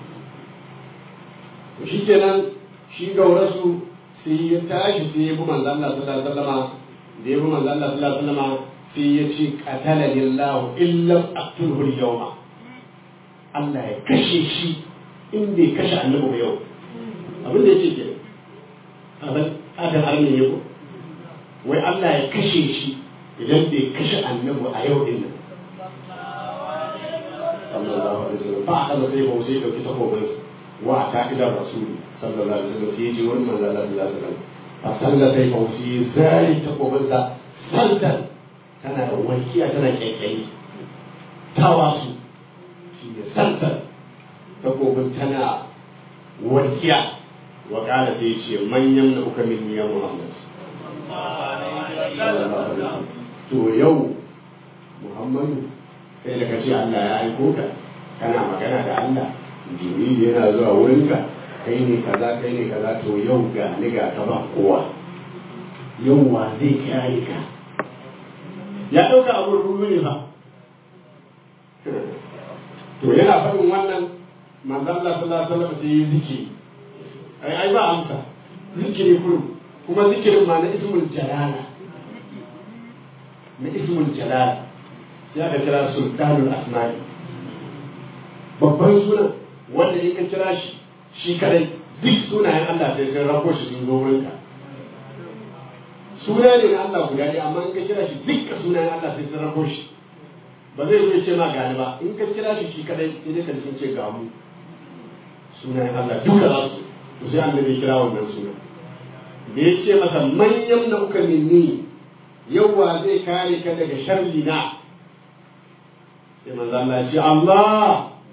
to shi kenan shi gaurasu sai ya tashi sai ya bi manzon Allah sallallahu alaihi wasallam da ya bi manzon Allah sallallahu alaihi wasallam sai ya ce qatala lillahu illa aqtulhu al-yawma Allah ya kashe shi in bai kashe annabi ba yau abin da yake kenan abin akan arme ne ko wai Allah ya kashe shi idan bai kashe annabi a yau din nan sallallahu alaihi wasallam ba aka sai ba sai dauki takobin wa ta idan rasuli sallallahu alaihi wasallam sai ji wani manzo Allah sallallahu alaihi wasallam fa sallata sai ba sai zai takobin sa santan tana da wankiya tana kyakkyayi tawasu shi ne santan takobin tana wankiya wa ƙara sai ce manyan na uka min ya Muhammad. To yau Muhammadu kai da kace Allah ya aiko ka kana magana da Allah Jibril yana zuwa wurinka kai ne kaza kai ne kaza to yau ga ni ga ka ba kowa yau wa zai kare ka ya ɗauka abin ruwa ne fa to yana faɗin wannan manzon Allah sallallahu alaihi wasallam sai yi zikiri ai ai ba amsa zikiri kurum kuma zikirin ma na ismul jalala na ismul jalala sai aka kira sultanul asma'i babban suna wanda in ka kira shi shi kadai duk sunayen Allah sai sun rako shi sun zo wurinka suna ne na Allah guda ɗaya amma in ka kira shi dukka sunayen Allah sai sun rako shi ba zai zo ce ma gani ba in ka kira shi shi kadai sai dai ka sun ce ga mu sunayen Allah duka za su to sai annabi ya kira wannan suna da ya ce masa manyan na uka minni yawwa zai kare ka daga sharri na sai manzo Allah ya ce Allah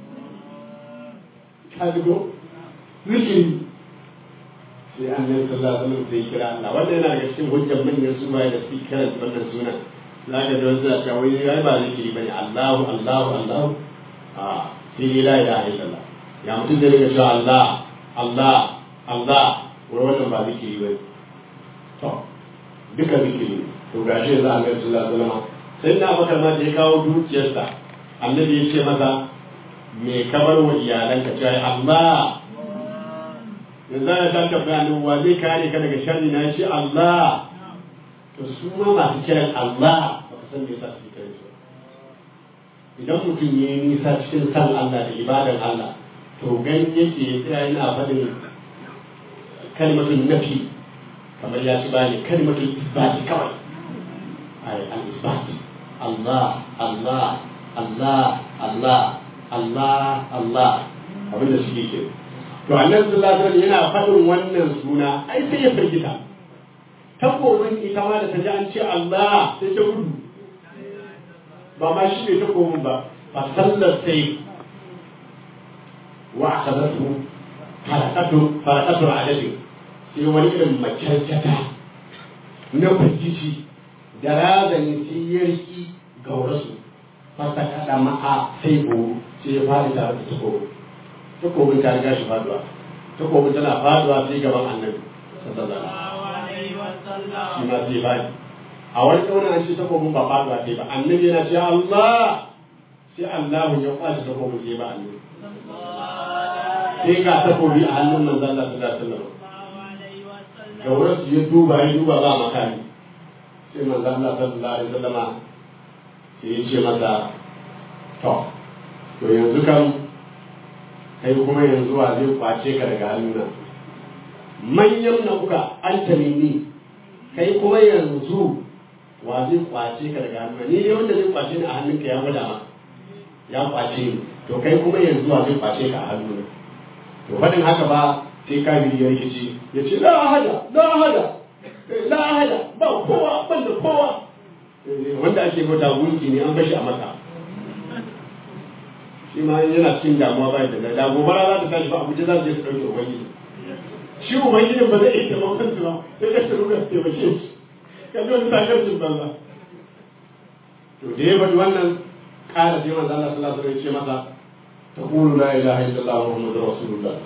ka digo zikiri sai annabi sallallahu alaihi wasallam sai kira Allah wanda yana daga cikin hujjar manyan su da su kira wannan suna za ka ji wasu cewa wai ai ba zikiri bane Allahu Allahu Allahu a sai la ilaha illallah ya mutum da rika cewa Allah Allah Allah wai wannan ba zikiri bane to duka zikiri to gashi yanzu annabi sallallahu alaihi wasallam sai na bakar ma da ya kawo dukiyarsa annabi ya ce masa me kamar wa iyalanka cewa Allah yanzu ana ta tambaya ne wa zai kare ka daga sharri na shi Allah to su ma masu kiran Allah ba ka san me yasa su kiran su idan mutum ya yi nisa cikin san Allah da ibadan Allah to ganin yake ya tsaya yana faɗin kalmatun nafi kamar ya ci bani kalmatun isbati kawai ai al-isbat Allah Allah Allah Allah Allah Allah abin da suke ke to annabi sallallahu alaihi yana faɗin wannan suna ai sai ya firgita takobin ita ma da ta ji an ce Allah sai ta gudu ba ma shi ne takobin ba fa sallar sai wa akhadatu farakatu farakatu adadi sai wani irin makyarkyata na firgici da razani sai ya riki gaurasu fasa kada ma'a sai ko sai ya fadi tare da takobi takobin ta riga shi faduwa takobin tana faduwa sai gaban annabi sallallahu alaihi wasallam shi ma sai fadi a wani kauna an ce takobin ba faduwa sai ba annabi yana ce Allah sai Allah ya kwace takobin sai ba annabi sai ga takobi a hannun manzon Allah sallallahu alaihi wasallam gaurasu ya duba ya duba ba makami sai manzon Allah sallallahu alaihi wasallama sai ya ce masa to to yanzu kan kai kuma yanzu wa zai kwace ka daga hannuna manyan na kuka an tamini kai kuma yanzu wa zai kwace ka daga hannuna ni ne wanda zai kwace ni a hannunka ya gwada ma ya kwace ni to kai kuma yanzu wa zai kwace ka a hannuna to faɗin haka ba sai kafiri ya rikici ya ce la ahada la ahada la ahada ba kowa ban da kowa wanda ake bauta gunki ne an bashi a maka shi ma yana cikin damuwa ba da da gobara za ta tashi ba abuja za su je su ɗauke ubangiji shi ubangijin ba zai iya taimakon su ba sai ka shi ruka taimake shi ka ji wani takarcin banza to da ya bari wannan ƙara sai manzo Allah sallallahu alaihi wasallam ya ce masa taqulu la ilaha illallah muhammadur rasulullah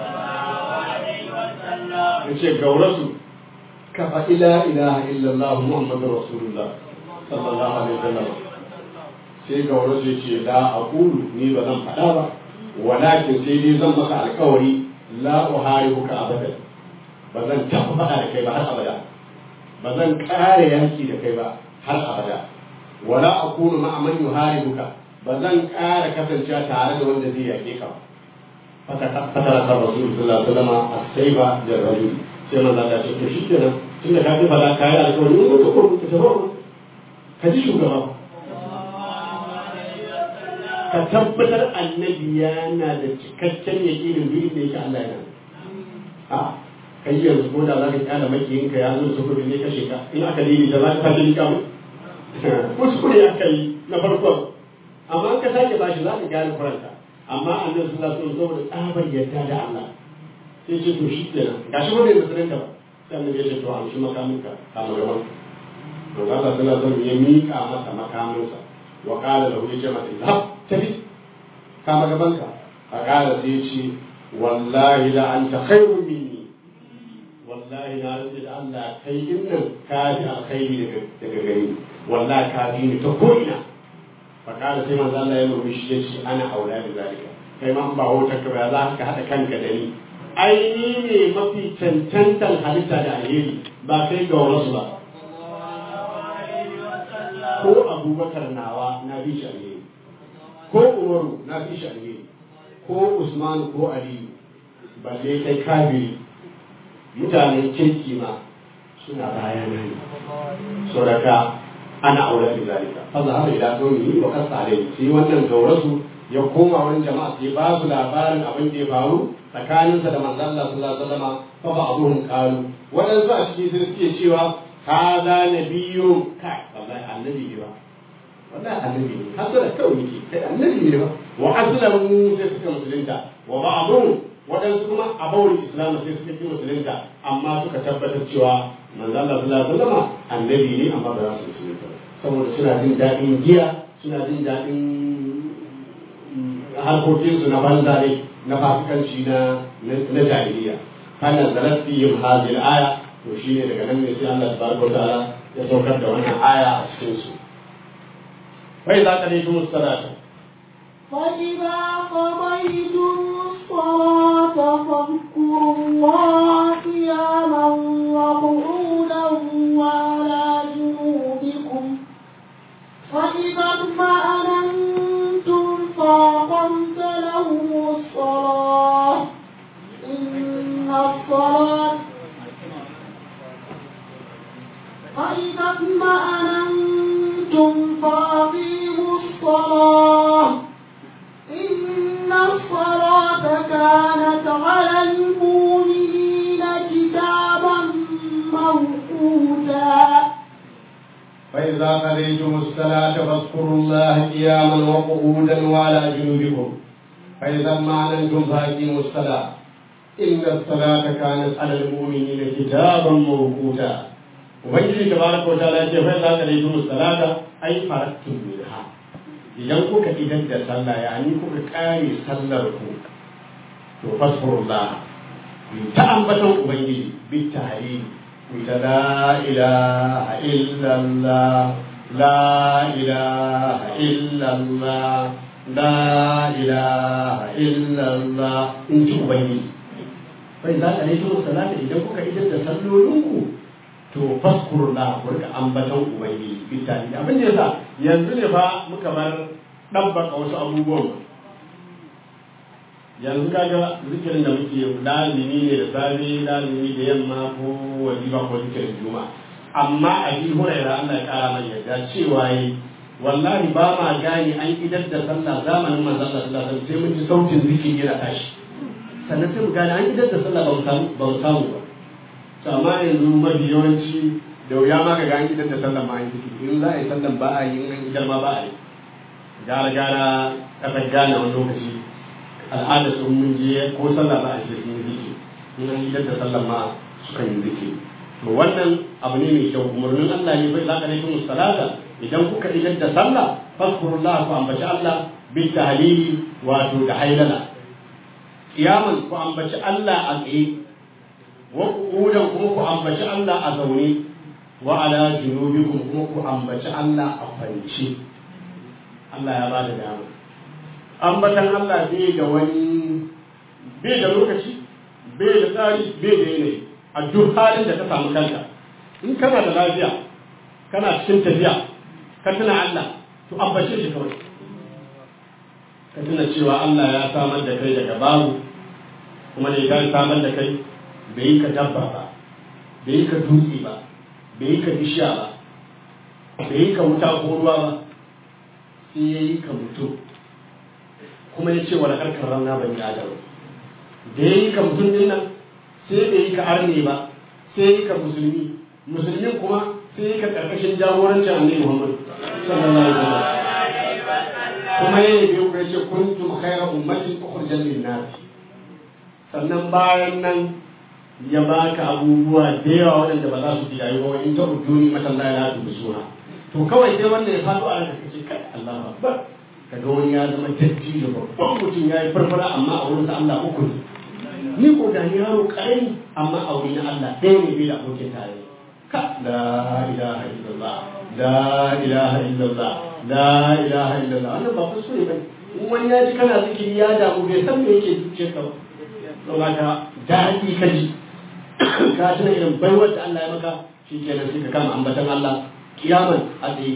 ya ce gaurasu ka faɗi la ilaha illallah muhammadur rasulullah sallallahu alaihi wasallam sai ga wani zai ce la aqulu ni ba zan faɗa ba walakin sai dai zan maka alƙawari la uharibuka abadan ba zan taɓa faɗa da kai ba har abada ba zan ƙare yanki da kai ba har abada wala akunu ma'a man yuharibuka ba zan ƙara kasancewa tare da wanda zai yaƙe ka fatara kan rasul sallallahu alaihi wasallam as-sayba da rajul sai manzo Allah ya ce to shikenan tunda ka ji ba za ka yi alƙawari ko ko ko ta ka ji shugaba ka tabbatar annabi yana da cikakken yaƙinin duk da yake Allah yana a kai yanzu ko da za ka kyala makiyinka ya zo su kudu ne kashe ka in aka dini da za ka fashe ni kamu kuskure aka yi na farkon amma ka sake bashi za ka gane kuranta amma annabi sallallahu alaihi wasallam saboda tsabar yadda da Allah sai ce to shi kenan gashi ba bai musulunta ba sai annabi ya ce to amshi makaminka kama gaban to Allah sallallahu alaihi wasallam ya mika masa makaminsa wa qala lahu ya ce masa zahab tafi kama gabanka a qala sai ya ce wallahi la anta khairun minni wallahi na rantsi da Allah kai din nan ka fi alkhairi daga daga gare ni wallahi ka fi ni ta ko'ina fa qala sai manzo Allah ya murmushi ya ce ana aula da zalika kai ma ba wutar ka ba za ka hada kanka da ni ai ni ne mafi cancantar halitta da alheri ba kai ga wasu ba ko abubakar nawa na fi shi alheri ko umaru na fi shi alheri ko usman ko aliyu balle kai kabiri mutanen kirki ma suna bayan nan sauraka ana aure da zalika fa za ila qawmi wa qasa alayhi sai wannan gaurasu ya koma wani jama'a sai ba su labarin abin da ya faru tsakaninsa da manzon Allah sallallahu alaihi wasallam fa ba'dhum qalu wadansu a cikin sai suke cewa hada nabiyyun kai wallahi annabi ne ba wallahi annabi ne hasala kawai yake kai annabi ne ba wa aslamu sai suka musulunta wa ba'dhum waɗansu kuma a bawul islam sai suka ki musulunta amma suka tabbatar cewa manzo Allah sallallahu alaihi wasallam annabi ne amma ba za su musulunta saboda suna jin daɗin giya suna jin daɗin harkokinsu na banza ne na fasikanci na na jahiliya kana zalat fihim hadhihi al-aya to shine daga nan ne sai Allah tabaraka wa ta'ala ya saukar da wannan aya a cikin su fa idza qadaytum as-salata فإذا قضيتم الصلاة فاذكروا الله قياما وقعودا وعلى جنوبكم فإذا اطمأننتم فأقمت لهم الصلاة إن الصلاة فإذا اطمأننتم فأقيموا الصلاة إن الصلاة كانت على المؤمنين كتابا موقوتا فإذا قضيتم الصلاة فاذكروا الله قياما وقعودا وعلى جنوبكم فإذا ما أنتم فأقيموا الصلاة إن الصلاة كانت على المؤمنين كتابا موقوتا ubangiji tabaraka wa ta'ala ce fa za ka dai tun salata ai faratun minha idan kuka idan da sallah ya ni kuka kare sallar ku to fasfurullah ku ta ambaton ubangiji bi tahlil ku ta la ilaha illallah la ilaha illallah la ilaha illallah in ji ubangiji fa za ka dai tun salata idan kuka idan da sallolinku to faskurna ku rika ambaton ubangiji bitani abin da yasa yanzu ne fa muka bar dabbaka wasu abubuwan yanzu kaga zikirin da muke lazimi ne da safe lazimi da yamma ko wajiba ko zikirin juma amma a bi huraira Allah ya kara mai yarda cewa yi wallahi ba ma gane an idar da sallah zamanin manzon Allah sallallahu alaihi wasallam sai mun ji sautin zikiri yana tashi sannan sai mu gane an idar da sallah ba mu samu ba mu samu ba to amma yanzu mafi yawanci da wuya ma ka gani idan da sallan ma yi in za a yi sallan ba a yi in an idan ma ba a yi gara gara kasar gane wani lokaci al'ada sun mun je ko sallah ba a yi sun yi ziki in an idan da sallan ma sukan yi ziki to wannan abu ne mai kyau umarnin Allah ne bai zaka laifin salata idan kuka idan da sallah faskurullah ku ambaci Allah bil tahlili wato da hailala kiyaman ku ambaci Allah a tsaye wa ƙudan kuma ku ambaci Allah a zaune wa ala junubikum kuma ku ambaci Allah a kwance Allah ya bada dama ambatan Allah bai da wani bai da lokaci bai da tsari bai da yanayi a duk halin da ka samu kanka in kana da lafiya kana cikin tafiya ka tuna Allah to ambace shi kawai ka tuna cewa Allah ya samar da kai daga babu kuma da ya samar da kai bai yi ka dabba ba bai yi ka dutse ba bai yi ka bishiya ba bai yi ka wuta ko ruwa ba sai ya yi ka mutum kuma ya ce wani harkar rana ban yi adam da ya yi ka mutum din nan sai bai yi ka arne ba sai ya yi ka musulmi musulmin kuma sai ya yi ka karkashin jagorancin annabi muhammad sallallahu alaihi wasallam kuma ya yi biyu ya ce kuntum khayra ummatin ukhrijat lin-nas sannan bayan nan ya baka abubuwa da yawa waɗanda ba za su ji rayuwa in ta ujuni matan la ya da suna to kawai sai wanda ya faɗo a ranka kace kai Allahu akbar kaga wani ya zama datti da babban mutum ya yi farfara amma a wurin sa Allah uku ne ni ko da ni yaro karami amma a wurin Allah ɗaya ne bai da abokin tare ka la ilaha illallah la ilaha illallah la ilaha illallah wannan ba kuskure bane in wani ya ji kana zikiri ya damu bai san me yake zuciyarka ba saboda ka daɗi ka ji ka tuna irin baiwar da Allah ya maka shi kenan sai ka kama ambatan Allah kiyaman a tsaye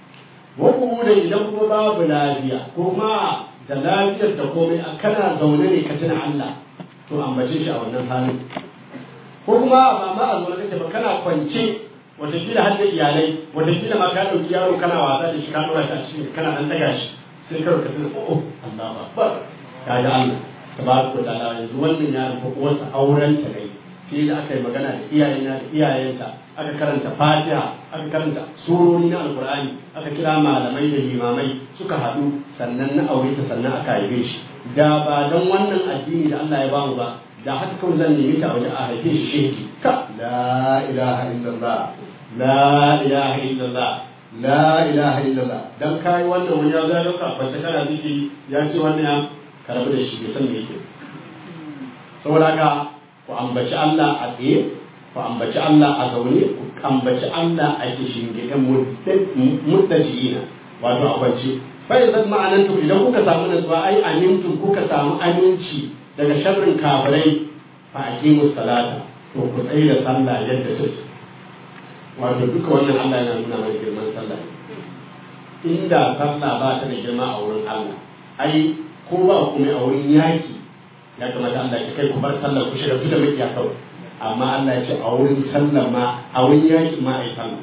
wa da idan kuma babu lafiya ko ma da lafiyar da komai a kana zaune ne ka tuna Allah to ambace shi a wannan halin ko kuma ba ma a zaune kake ba kana kwance watakila har da iyalai watakila ma ka ɗauki yaro kana wasa da shi ka ɗora shi a cikin kana ɗan ɗaga shi sai ka rubuta oh Allah ba ba ka ga Allah tabaraka wa ta'ala yanzu wannan yaron ko uwarsa auren ta ne sai da aka yi magana da iyayena da iyayenta aka karanta fatiha aka karanta surori na alkur'ani aka kira malamai da limamai suka haɗu sannan na aure ta sannan aka haife shi da ba don wannan addini da Allah ya bamu ba da haka kawai zan nemi ta waje a haife shi shehi ka la ilaha illallah la ilaha illallah la ilaha illallah dan kai wannan wani ya zai dauka ba kana zikiri ya ce wannan ya karabu da shi bai san me yake saboda haka ku ambaci Allah a tsaye ku ambaci Allah a zaune ku ambaci Allah a kishin gidan muttajiina wato a kwance fa idan ma'anantum idan kuka samu nasuwa ai amintum kuka samu aminci daga sharrin kafirai fa aqimu salata to ku tsaye da sallah yadda take wato duka wannan Allah yana nuna mana girman sallah inda sallah ba ta da girma a wurin Allah ai ko ba kuma a wurin yaki ya kamata Allah ya kai ku bar sallar ku shiga da makiya kawai amma Allah ya ce a wurin sallar ma a wurin yaki ma a yi sallah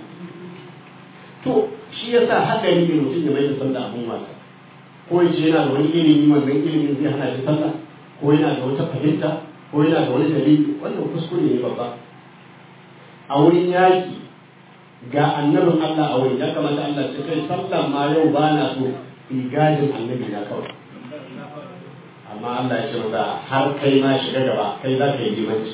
to shi yasa hadari ne mutum ya mai da sallah abun wasa ko ya ce yana da wani ilimi wannan ilimin zai hana shi sallah ko yana da wata fahimta ko yana da wani dalili wannan kuskure ne babba a wurin yaki ga annabin Allah a wurin ya kamata Allah ya kai sallah ma yau ba na so in gadin annabi na kawai amma Allah ya ce masa har kai ma shiga gaba kai za ka yi limanci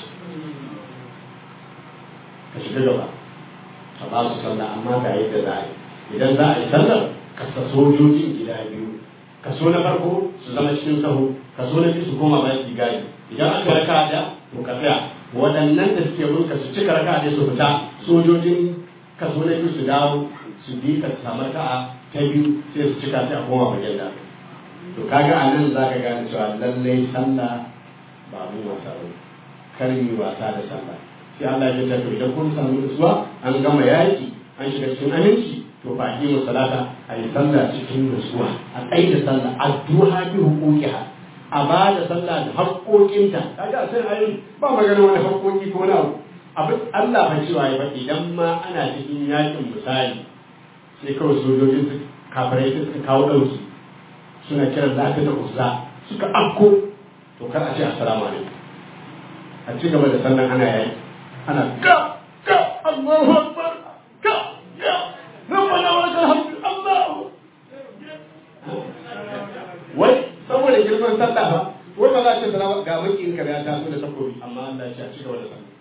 ka shiga gaba ka ba su sallah amma ga yadda za a yi idan za a yi sallar kasa sojojin gida biyu kaso na farko su zama cikin sahu kaso na biyu su koma bayan su gadi idan aka raka da to ka tsaya waɗannan da suke bin ka su cika raka da su fita sojojin kaso na biyu su dawo su bi ka samu raka'a ta biyu sai su cika sai a koma bayan da to kaga a nan za ka gane cewa lallai sallah ba abin wasa ba kar yi wasa da sallah sai Allah ya tafi idan kun samu nutsuwa an gama yaki an shiga cikin aminci to fa aqimu salata a yi sallah cikin nutsuwa a tsaye da sallah addu'a bi huquqiha a ba da sallah da haƙoƙinta kaga sai ayi ba magana wani haƙoƙi ko wani abu abin Allah fa cewa ya faɗi idan ma ana cikin yakin misali sai kawai sojojin su kafirai suka kawo ɗauki suna kiran lafiya da uzza suka afko to kar a ce assalamu alaikum a ci gaba da sallan ana yayi ana ka ka Allahu akbar ka ya rabbana wa lakal hamdu Allahu wai saboda girman sallah ba wai ba za a ce salama ga makin ka ya taso da takobi amma Allah ya ce a ci gaba da sallah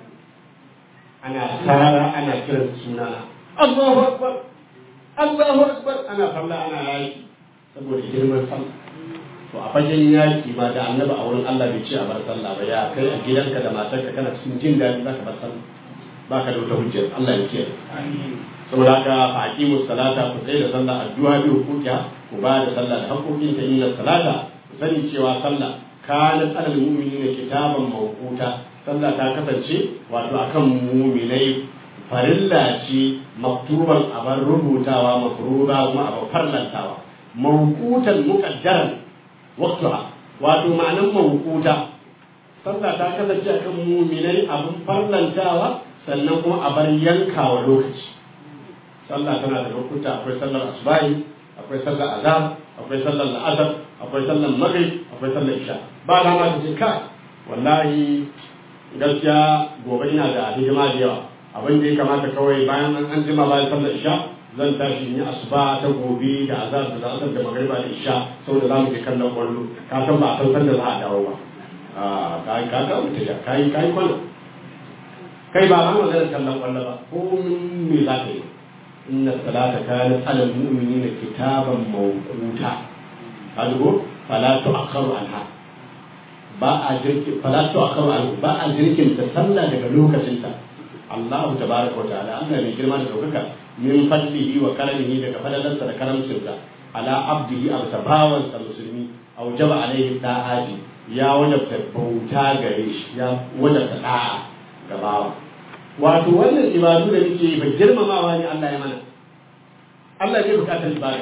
ana tsara ana kiran sunana Allahu akbar Allahu akbar ana sallah ana yayi saboda girman sallah to a fagen yaki ma da annabi a wurin Allah bai ce a bar sallah ba ya kai a gidanka da matarka kana cikin jin daɗi zaka bar sallah baka da wata hujjar Allah ya kiyaye saboda haka fa aqimu salata ku tsaye da sallah addu'a bi hukukiya ku ba da sallah da hakokin ta inna salata ku sani cewa sallah kana alal mu'minina kitaban mawquta sallah ta kasance wato akan mu'minai farilla ce maktuban abar rubutawa mafruza kuma abar farlantawa mawqutan muqaddaran waqtuha wato ma'anan mawquta sallah ta kasance akan mu'minai abun farlantawa sannan kuma a bar yankawa lokaci sallah tana da lokuta akwai sallar asubahi akwai sallar azhar akwai sallar la'asar akwai sallar maghrib akwai sallar isha ba da ma ta ce kai wallahi gaskiya gobe ina da hidima da yawa abin da ya kamata kawai bayan an an jima bayan sallar isha zan tashi in yi asuba ta gobe da azhar da la'asar da magriba da isha saboda za mu je kallon kwallo ka san ba a san sanda za a dawo ba a ka ka ka mutu ya kai kai kwallo kai ba ma magana kallon kwallo ba ko me za ka yi inna salata kanat ala almu'minina kitaban mawquta kadugo fala tu'akharu anha ba a jirki fala tu'akharu anha ba a jirkin ta sallah daga lokacin ta Allah tabaraka wa ta'ala Allah mai girma da daukaka min fadlihi wa karamihi daga fadalarsa da karamcinsa ala abdihi aw tabawan sa musulmi aw jaba alaihi ta'ati ya wajabta bauta gare shi ya wajabta da'a ga bawa wato wannan ibadu da muke yi ba girmamawa ne Allah ya mana Allah zai bukatar ibada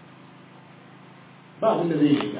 ba abin da zai shiga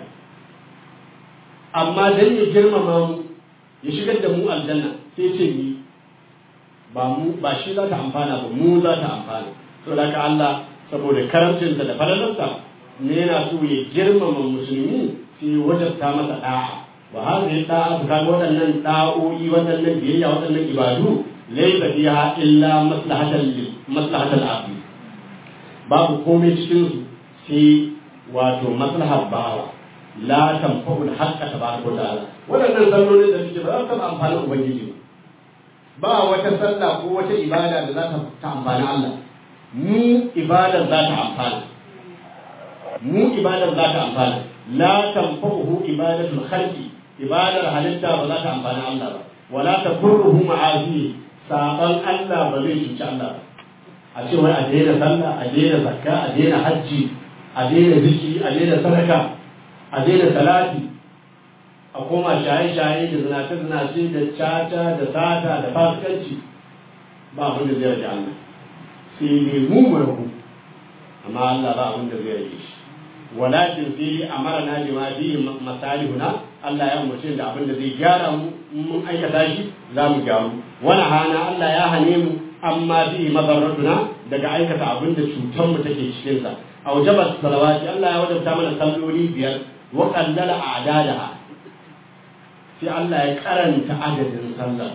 amma dan ya girmama mu ya shigar da mu aljanna sai ce ni ba mu ba shi za ta amfana ba mu za ta amfana to da ka Allah saboda karamcinsa da falalarsa ne yana so ya girmama musulmi sai wajabta masa da'a wa hadhihi da'a kaga waɗannan da'o'i waɗannan biyayya waɗannan ibadu laysa fiha illa maslahatan lil maslahatal abdi babu komai cikin su sai wato maslahar bawa la tanfa'u al-haqqa tabaraka wa ta'ala waɗannan sallolin da suke ba za su taɓa amfanin ubangiji ba ba wata sallah ko wata ibada da za ta amfani Allah mu ibadar za ta amfana mu ibadar za ta amfana la tanfa'uhu ibadatul khalqi ibadar halitta ba za ta amfani Allah ba wala takurruhu ma'azi saban Allah ba zai cuci Allah ba a ce wai a daina sallah a daina zakka a daina hajji a daina zikiri a daina sadaka a daina salati a koma shaye-shaye da zinace-zinace da caca da sata da fasikanci ba abin da zai rage Allah sai ne mu murahu amma Allah ba abin da zai rage shi walakin sai amara na bima bi masalihuna Allah ya umarce da abin da zai gyara mu mun aikata shi za mu gyaru wani hana Allah ya hane mu amma bi madarratuna daga aikata abin da cutar mu take cikin sa aujaba salawati Allah ya wajabta mana salloli biyar wa qallala a'dadaha sai Allah ya karanta adadin sallar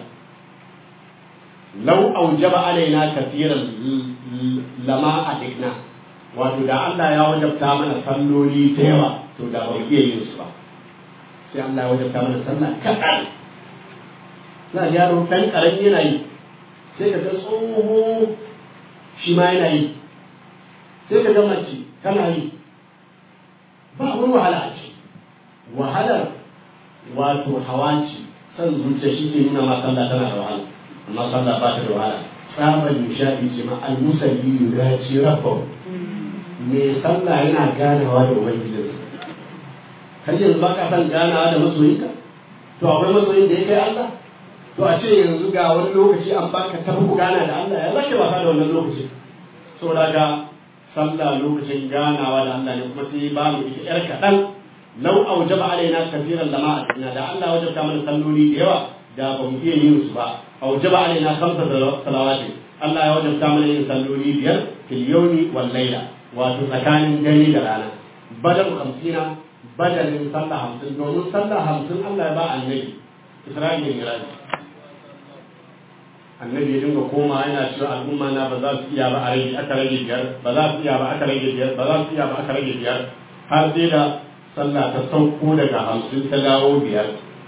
lau aujaba alaina kafiran lama adikna wato da Allah ya wajabta mana salloli da yawa to da ba iya yin su ba sai Allah ya wajabta mana sallah kaɗan na yaro ɗan ƙarami yana yi sai ka ga tsoho shi ma yana yi sai ka ga mace tana yi ba wani wahala a ce wahalar wato hawa ce san zuciya shi ke nuna ma sallah tana da wahala amma sallah ba ta da wahala tsabar nishadi ce ma al-musalli yuraci rabbahu me sallah yana ganawa da ubangijinsa har yanzu ba ka san ganawa da masoyinka to akwai masoyin da ya kai Allah to a ce yanzu ga wani lokaci an baka tafi ku gana da Allah ya zake wasa da wannan lokaci saboda ga sallah lokacin ganawa da Allah ne kuma sai ba mu ita yar kaɗan lau aujaba alaina kafiran lama a cikin da Allah wajabta mana salloli da yawa da ba mu iya yin su ba aujaba alaina khamsa salawati Allah ya wajabta mana yin salloli biyar fil yawmi wal layla wato tsakanin dare da rana badal hamsina badalin sallah hamsin domin sallah hamsin Allah ya ba annabi Isra'ila ne raji annabi ya dinga koma yana cewa al'umma na ba za su iya ba a rage aka rage biyar ba za su iya ba aka rage biyar ba za su iya ba aka rage biyar har sai da sallah ta sauko daga hamsin ta dawo biyar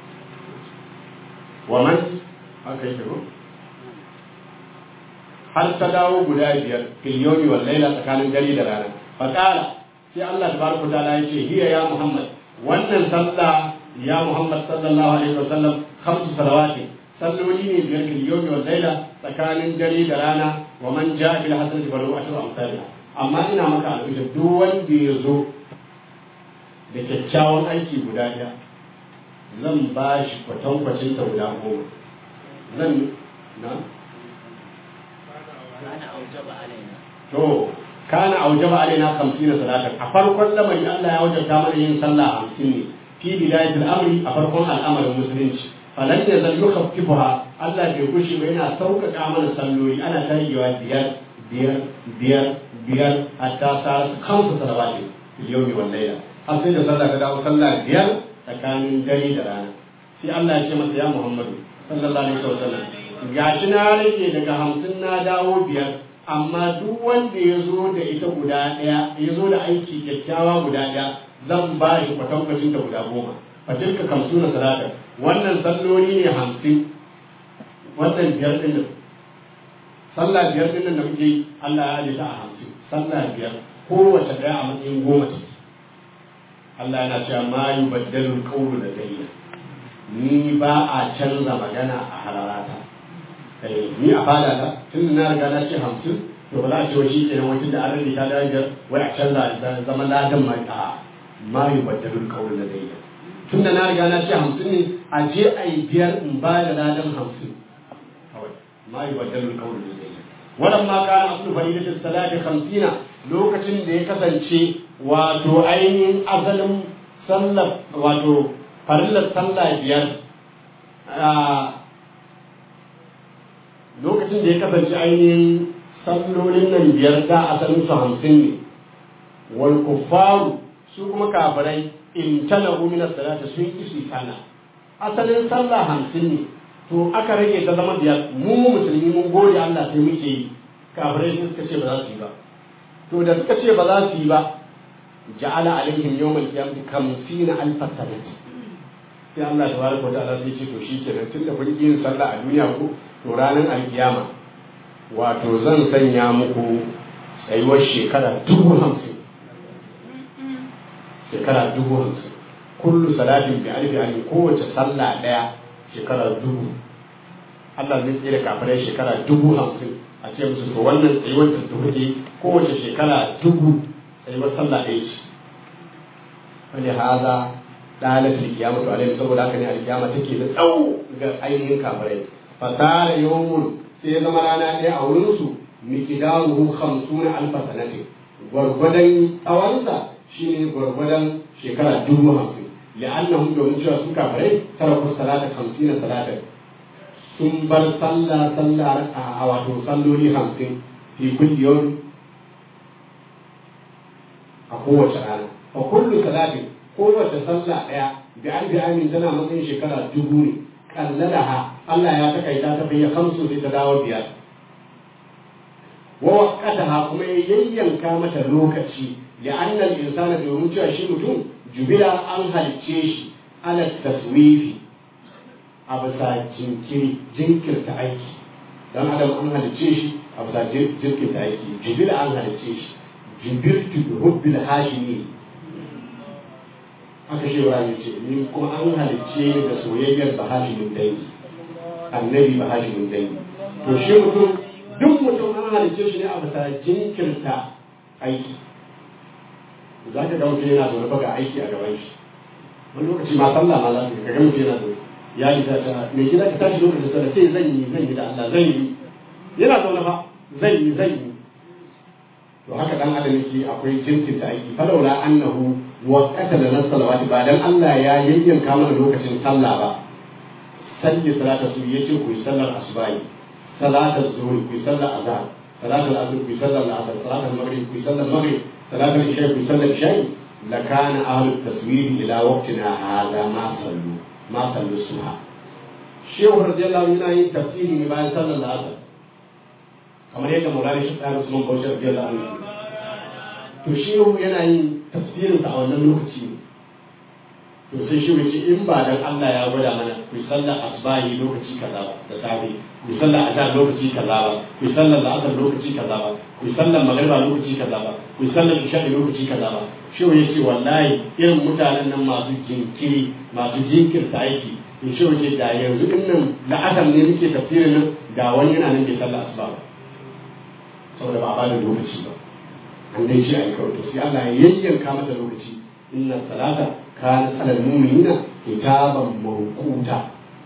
wa man haka yake ko har ta dawo guda biyar fil yawmi wal layla tsakanin dare da rana fa qala sai Allah tabaraka taala yace hiya ya Muhammad wannan sallah ya Muhammad sallallahu alaihi wasallam khamsu salawati salloli ne biyar fil yawmi wal layla tsakanin dare da rana wa man jaa bil hasanati falahu ashru amsalha amma ina maka alƙawari duk wanda ya zo da kyakkyawan aiki guda ɗaya zan ba shi kwatankwacin ta guda goma zan na to kana aujaba alaina 50 salatan a farkon lamari Allah ya wajabta mana yin sallah 50 ne fi bidayatul amri a farkon al'amarin musulunci falan ya zal yukhaffifuha Allah bai kushi ba yana sauƙaƙa mana salloli ana tarewa biyar biyar biyar biyar hatta sa kansu salawati fil yawmi wal layla har sai da sallah ta dawo sallah biyar tsakanin dare da rana sai Allah ya ce masa ya Muhammadu sallallahu alaihi wasallam gashi na rage daga hamsin na dawo biyar amma duk wanda ya zo da ita guda ɗaya ya zo da aiki kyakkyawa guda ɗaya zan ba shi kwatankwacin da guda goma fatilka kamsu na salatar wannan salloli ne hamsin wannan biyar ɗin nan sallah biyar ɗin nan da muke yi Allah ya ajiye ta a hamsin sallah biyar kowace ɗaya a matsayin goma ce Allah yana cewa ma yi baddalul qawlu da dayya ni ba a canza magana a halarata ni a fada ta tun na riga na ce hamsin to ba za a ce wa shi ke nan wakil da an rage ta darajar wai a canza da zama ladan ma a ma yi baddalul kawai da zai tun da na riga na ce hamsin ne a je a yi biyar in ba da ladan hamsin kawai ma yi baddalul kawai da zai wannan ma kana aslu fadilatul salati hamsina lokacin da ya kasance wato ainihin asalin sallar wato farillar sallah biyar lokacin da ya kasance ainihin sallolin nan biyar da asalin su hamsin ne wal kuffaru su kuma kafirai in tana min salata sun ki su sana asalin sallah hamsin ne to aka rage ta zama biyar mu musulmi mun gode Allah sai muke yi kafirai sun suka ce ba za su yi ba to da suka ce ba za su yi ba ja'ala alaihim yawmal qiyamati kamsina alfa sanati sai Allah tabaraka wa ta'ala sai ce to shikenan tunda kun yin sallah a duniya ko to ranar alkiyama wato zan sanya muku tsayuwar shekara dubu hamsin shekara dubu hamsin kullu salatin bi alfi alfi kowace sallah daya shekara dubu Allah zai tsere kafirai shekara dubu hamsin a ce musu to wannan tsayuwar da ta kuke kowace shekara dubu tsayuwar sallah ɗaya ce wani haza ɗalar alkiyama to alaihi saboda haka ne alkiyama take da tsawo ga ainihin kafirai fasara yawmun sai zama rana ɗaya a wurinsu mikidaruhu hamsuna alfa sanatin gwargwadon tsawonsa shine gwargwadon shekara dubu hamsin li'annahum domin cewa su kafirai taraku salata hamsina salatan sun bar sallah sallah a wato salloli hamsin fi kulli yawm a kowace rana fa kullu salatin kowace sallah ɗaya bi an bi amin tana matsayin shekara dubu ne kallalaha Allah ya takaita ta bayyana kamsu sai ta dawo biyar wa waqataha kuma ya yayyanka mata lokaci da annal insana domin cewa shi mutum jubila an halicce shi ala taswifi a bisa jinkiri jinkirta aiki dan adam an halicce shi a bisa jinkirta aiki jibil an halicce shi jibiltu bi hubbil hashimi aka ce wa ce ni kuma an halicce ni da soyayyar bahashimin dangi annabi bahashimin dangi to shi mutum duk mutum an halicce shi ne a bisa jinkirta aiki za ka ga mutum yana zaune ga aiki a gaban shi wani lokaci ma sallah ma za ka ga mutum yana zaune ya yi ta mai gida ka tashi lokacin sallah sai zan yi zan yi da Allah zan yi yana zaune fa zan yi zan yi to haka dan adam yake akwai jinkin ta aiki falaula annahu wa qatala nas salawati ba dan Allah ya yayyanka mana lokacin sallah ba salli salata su yace ku yi sallar asubahi salatar zuhur ku yi sallar azhar salatar asr ku yi sallar asr salatar maghrib ku yi sallar maghrib salatar isha ku yi sallar isha lakana ahlut taswir ila waqtina hadha ma sallu ma sallu subha shehu radiyallahu anhu yana yin tafsiri ne bayan sallar asr kamar yadda Maulana shi tsara Usman Bauchi radiyallahu anhu to shehu yana yin tafsirin sa a wannan lokaci ne to sai shi ce in ba dan Allah ya gwada mana ku sallar asbahi lokaci kaza ba da safe ku sallar azhar lokaci kaza ba ku sallar la'asar lokaci kaza ba ku sallar magriba lokaci kaza ba ku sallar isha lokaci kaza ba shi ya ce wallahi irin mutanen nan masu jinkiri masu jinkirta aiki in shi ce da yanzu din nan la'asar ne muke tafsirin nan da wani yana nan bai sallar asuba ba saboda ba a bada lokaci ba an dai ce a yi kawai to sai Allah ya yayyanka mata lokaci inna salata كانت على المؤمنين كتابا موقوتا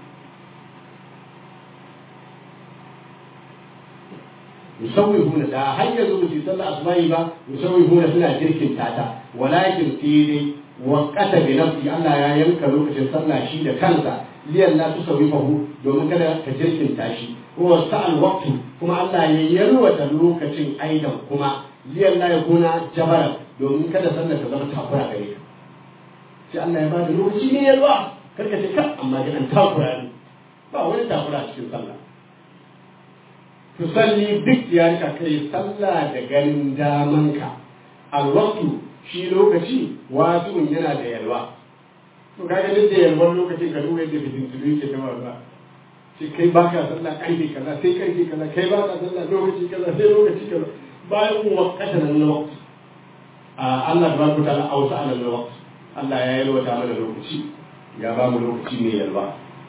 يسويهون دا هيا زو في صلى أسمائي با يسويهون سنة جرك تاتا ولكن تيدي وقت بنفسي الله يا ينكا لوكة صلى شيء كنسا liyan la tusawifahu domin kada ka jirkinta shi wa sa'al waqtu kuma Allah ya yalwata lokacin aidan kuma liyan la yakuna jabara domin kada sallar ta zama takura gare ka sai Allah ya bada lokaci ne yalwa karka ce kan amma ga an takura ne ba wani takura cikin sallah to salli duk ya rika kai sallah da ganin damanka alwaqtu shi lokaci wasi'un yana da yalwa to kaga duk da yalwar lokacin ka duba yadda fitin tulu yake ta ba sai kai baka sallah karfe kaza sai karfe kaza kai baka sallah lokaci kaza sai lokaci kaza bayan kuma wakata nan na waqti Allah tabaraka ta'ala ausa ala waqti Allah ya yalwata mana lokaci ya ba mu lokaci mai yalwa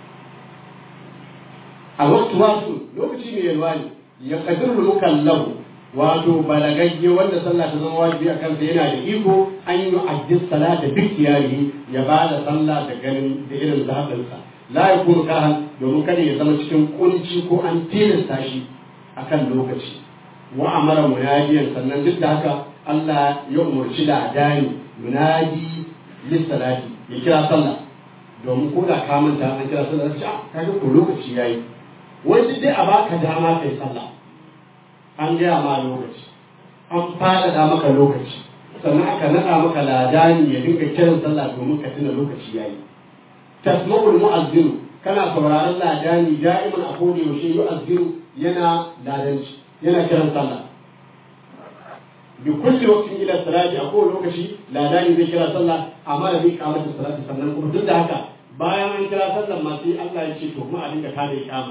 a waktu wasu lokaci mai yalwa ne ya kadir mukallahu wato balagagge wanda sallah ta zama wajibi a kansa yana da iko an yi addis sala da duk yari ya ba da sallah da ganin da irin zaɓinsa la ya kuma kahan domin kada ya zama cikin kunci ko an tilasta shi akan lokaci wa amara munadiyan sannan duk da haka Allah ya umarci da adani munadi lissalati ya kira sallah domin ko da ka manta an kira sallah sai ka ga ko lokaci yayi wani dai a baka dama kai sallah an gaya ma lokaci an fada maka lokaci sannan aka naɗa maka ladani ya dinga kiran sallah domin ka tuna lokaci yayi tasma'ul mu'azzinu kana sauraron ladani da'iman a koda yaushe yu'azzinu yana ladanci yana kiran sallah bi kulli waqtin ila salati a kowane lokaci ladani zai kira sallah amma da bi kamar da salati sannan kuma duk da haka bayan an kira sallah ma sai Allah ya ce to kuma a dinga tada iqama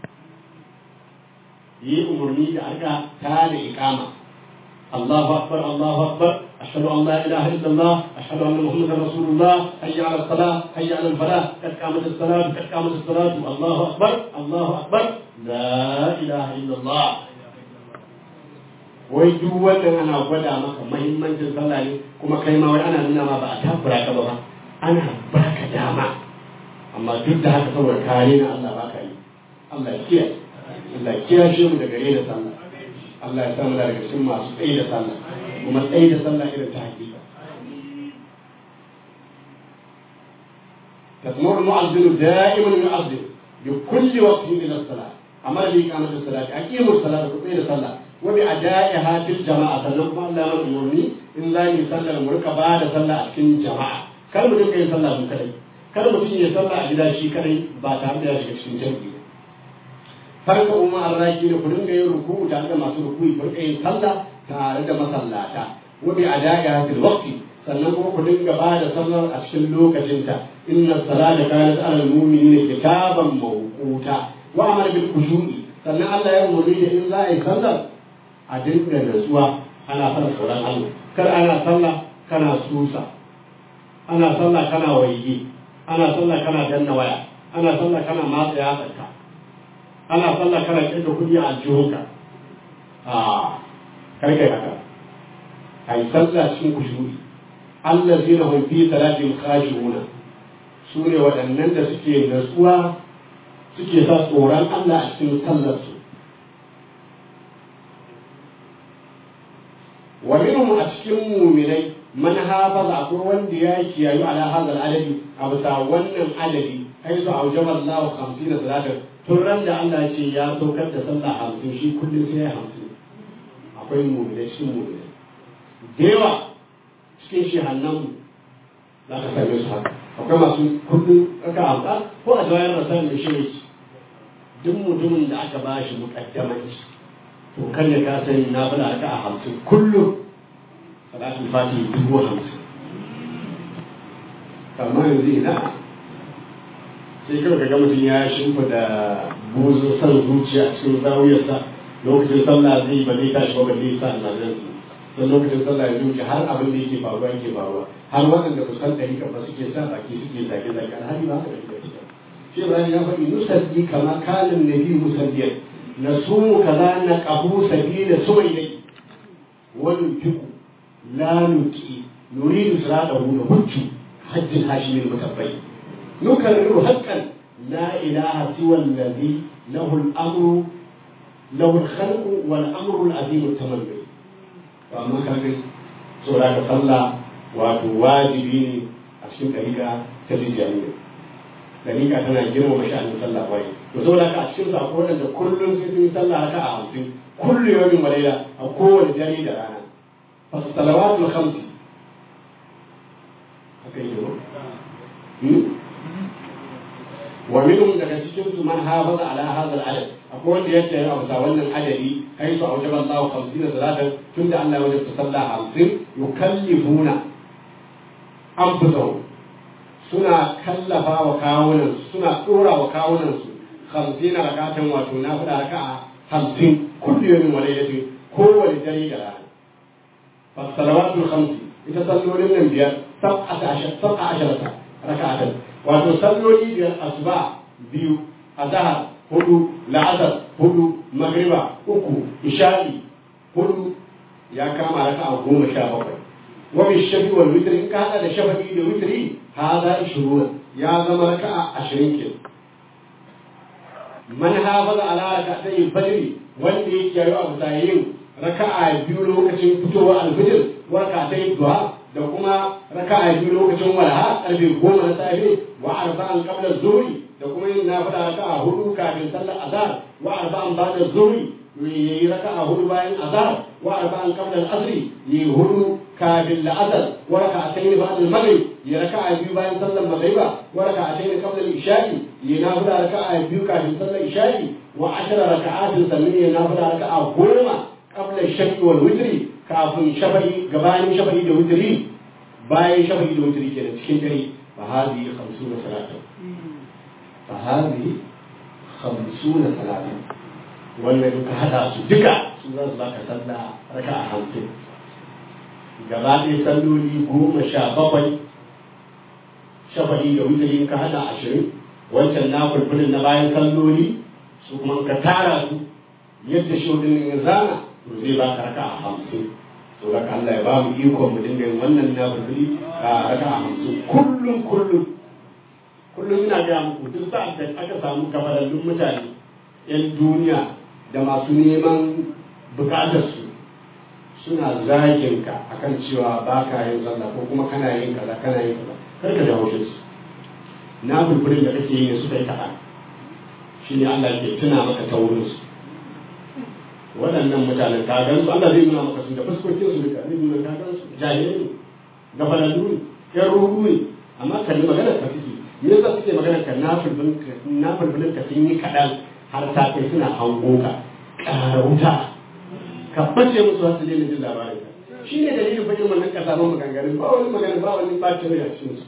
yi umarni da aka tada iqama Allahu akbar Allahu akbar ashhadu an la ilaha illallah ashhadu anna muhammadar rasulullah hayya ala salah hayya ala falah kad qamat as-salat kad qamat as-salat Allahu akbar Allahu akbar la ilaha illallah wai duk wannan ana gwada maka mahimmancin sallah ne kuma kai ma wai ana nuna ma ba a takura ka ba ana baka dama amma duk da haka saboda kare na Allah baka yi Allah ya kiyaye Allah ya kiyaye mu daga rena sallah Allah ya sa mu daga cikin masu tsaye da sallah kuma tsaye da sallah irin ta hakika تسمع المؤذن دائما يؤذن بكل وقت الى الصلاه امر باقامه الصلاه اقيموا الصلاه وقيل الصلاه وبأدائها في الجماعة sannan kuma Allah ya umarni in za mu sallar mu rika ba da sallah a cikin jama'a kar mu dinga yin sallah mu kadai kar mutum ya sallah a gida shi kadai ba tare da ya shiga cikin jami'i farka umma arraki da ku dinga yin ruku'u tare da masu ruku'i ku rika yin sallah tare da masallata wa bi adaiha fil waqti sannan kuma ku dinga ba da sallar a cikin lokacinta inna salata kanat ala al-mu'minina kitaban mawquta wa amara bil khushu'i sannan Allah ya umarni da in za a yi sallar a dinga natsuwa ana fara tsoron Allah kar ana sallah kana susa ana sallah kana waige ana sallah kana danna waya ana sallah kana matsa yatsarka ana sallah kana kirga kudi a aljihunka a karkai haka a yi sallah cikin kushuri Allah zai na hunfi salatin khashi'una su ne waɗannan da suke natsuwa suke sa tsoron Allah a cikin sallarsu wa minhum a cikin muminai man hafaza akwai wanda ya kiyayu ala hadal adadi a bisa wannan adadi ai su aujaba Allah 50 salatin tun ran da Allah ce ya saukar da sallah 50 shi kullum sai ya 50 akwai muminai cikin muminai da yawa cikin shehannan mu za ka same su haka akwai masu kullum aka amsa ko a jawayar rasa mai shi duk mutumin da aka ba shi mukaddamanci to kan ya ka sani na fada aka a hamsin kullum salatul fati dubu hamsin amma yanzu ina sai kawai ka ga mutum ya shimfa da buzun san zuciya cikin zawiyarsa lokacin sallah zai ba zai tashi ba ba zai sa nan don lokacin sallah ya zuci har abin da yake faruwa yake faruwa har waɗanda ba san ɗari ba suke sa baki suke zage zage alhali ba haka da shi shi Ibrahim ya faɗi nusaddi kama kanin nabi musaddiyan nasumu kaza na qabu sabila suwaydai wani fiku la nuki nuridu siratahu na hujju hajjin hashimin mutabbai nukarriru haqqan la ilaha siwa alladhi lahu al-amru lahu al-khalqu wal amru al-azim at-tamalli to amma kaga tsora da sallah wato wajibi ne a cikin ɗariƙa ta lijiyar dariƙa tana girmama sha'anin sallah wai to saboda haka a cikin su akwai waɗanda kullum sai sun yi sallah haka a hamsin kullu yawmin wa layla a kowane dare da rana fa salawatul khamsi haka yake ko wa minhum daga cikin su man hafaza ala hadha al-adad akwai wanda ya tsaya a bisa wannan adadi kai su aujaba Allah 50 salatan tunda Allah ya wajaba sallah 50 yukallifuna anfusahum suna kallafa wa kawunansu suna ɗora wa kawunansu hamsin rakatan wato na faɗa raka'a hamsin kullu yawmin wa laylatin kowane dare da rana fasalawatul khamsi ita sallolin nan biyar sab'ata ashar sab'a asharata raka'atan wato salloli biyar asuba biyu azhar hudu la'asar hudu magriba uku isha'i hudu ya kama raka'a goma sha bakwai wa bi shafi wal witr in ka hada da shafa'i da witri hada 20 ya zama raka'a 20 ke man hafaza ala raka'atay fajr wanda yake yayi abu yin raka'a biyu lokacin fitowar alfijir wa raka'atay duha da kuma raka'a biyu lokacin walha karfe goma na safe wa arba'an qabla zuhri da kuma yin nafila raka'a hudu kafin sallar azhar wa arba'an ba'da zuhri yayi raka'a hudu bayan azhar wa arba'an qabla al-asr yayi hudu kafin la'asar wa raka'atayn ba'da al-maghrib ya raka'a biyu bayan sallar maghriba wa raka'atayn qabla al-isha'i ya nafila raka'a biyu kafin sallar isha'i wa ashara raka'atin sannan ya nafila raka'a goma qabla ash-shaf'i wal witri kafin shafa'i gabanin shafa'i da witri bayan shafa'i da witri kenan cikin dare fa hadhihi 50 salatan fa hadhihi 50 salatan wannan duka hada su duka su za su baka sallah raka'a hamsin gaba ɗaya salloli goma sha bakwai shafaɗi da wutari ka hada ashirin wancan na kulkulin na bayan salloli su kuma ka tara su yadda shodin ya zana to zai ba ka raka a hamsin to raka Allah ya ba mu ikon mu dinga yin wannan na kulkuli a raka a hamsin kullum kullum kullum ina ga muku duk sa'ad da aka samu kafarallun mutane yan duniya da masu neman bukatarsu suna zagin ka akan cewa ba ka yin sallah ko kuma kana yin kaza kana yin kaza kar ka dawo su na bulbulin da kake yi ne suka yi kaɗan shi ne Allah ke tuna maka ta wurin su waɗannan mutanen ka gan su Allah zai nuna maka su da fuskokin su duka zai nuna ka gan su jahilai ne gafalallu ne yan ruhu ne amma kalli maganar ka suke me yasa suke maganar ka na bulbulin ka sun yi kaɗan har ta kai suna hango ka ƙara wuta ka bace musu wasu daina jin labarin ka shi ne dalilin bakin wannan kasaban maganganun ba wani magana ba wani bacin rai a cikin su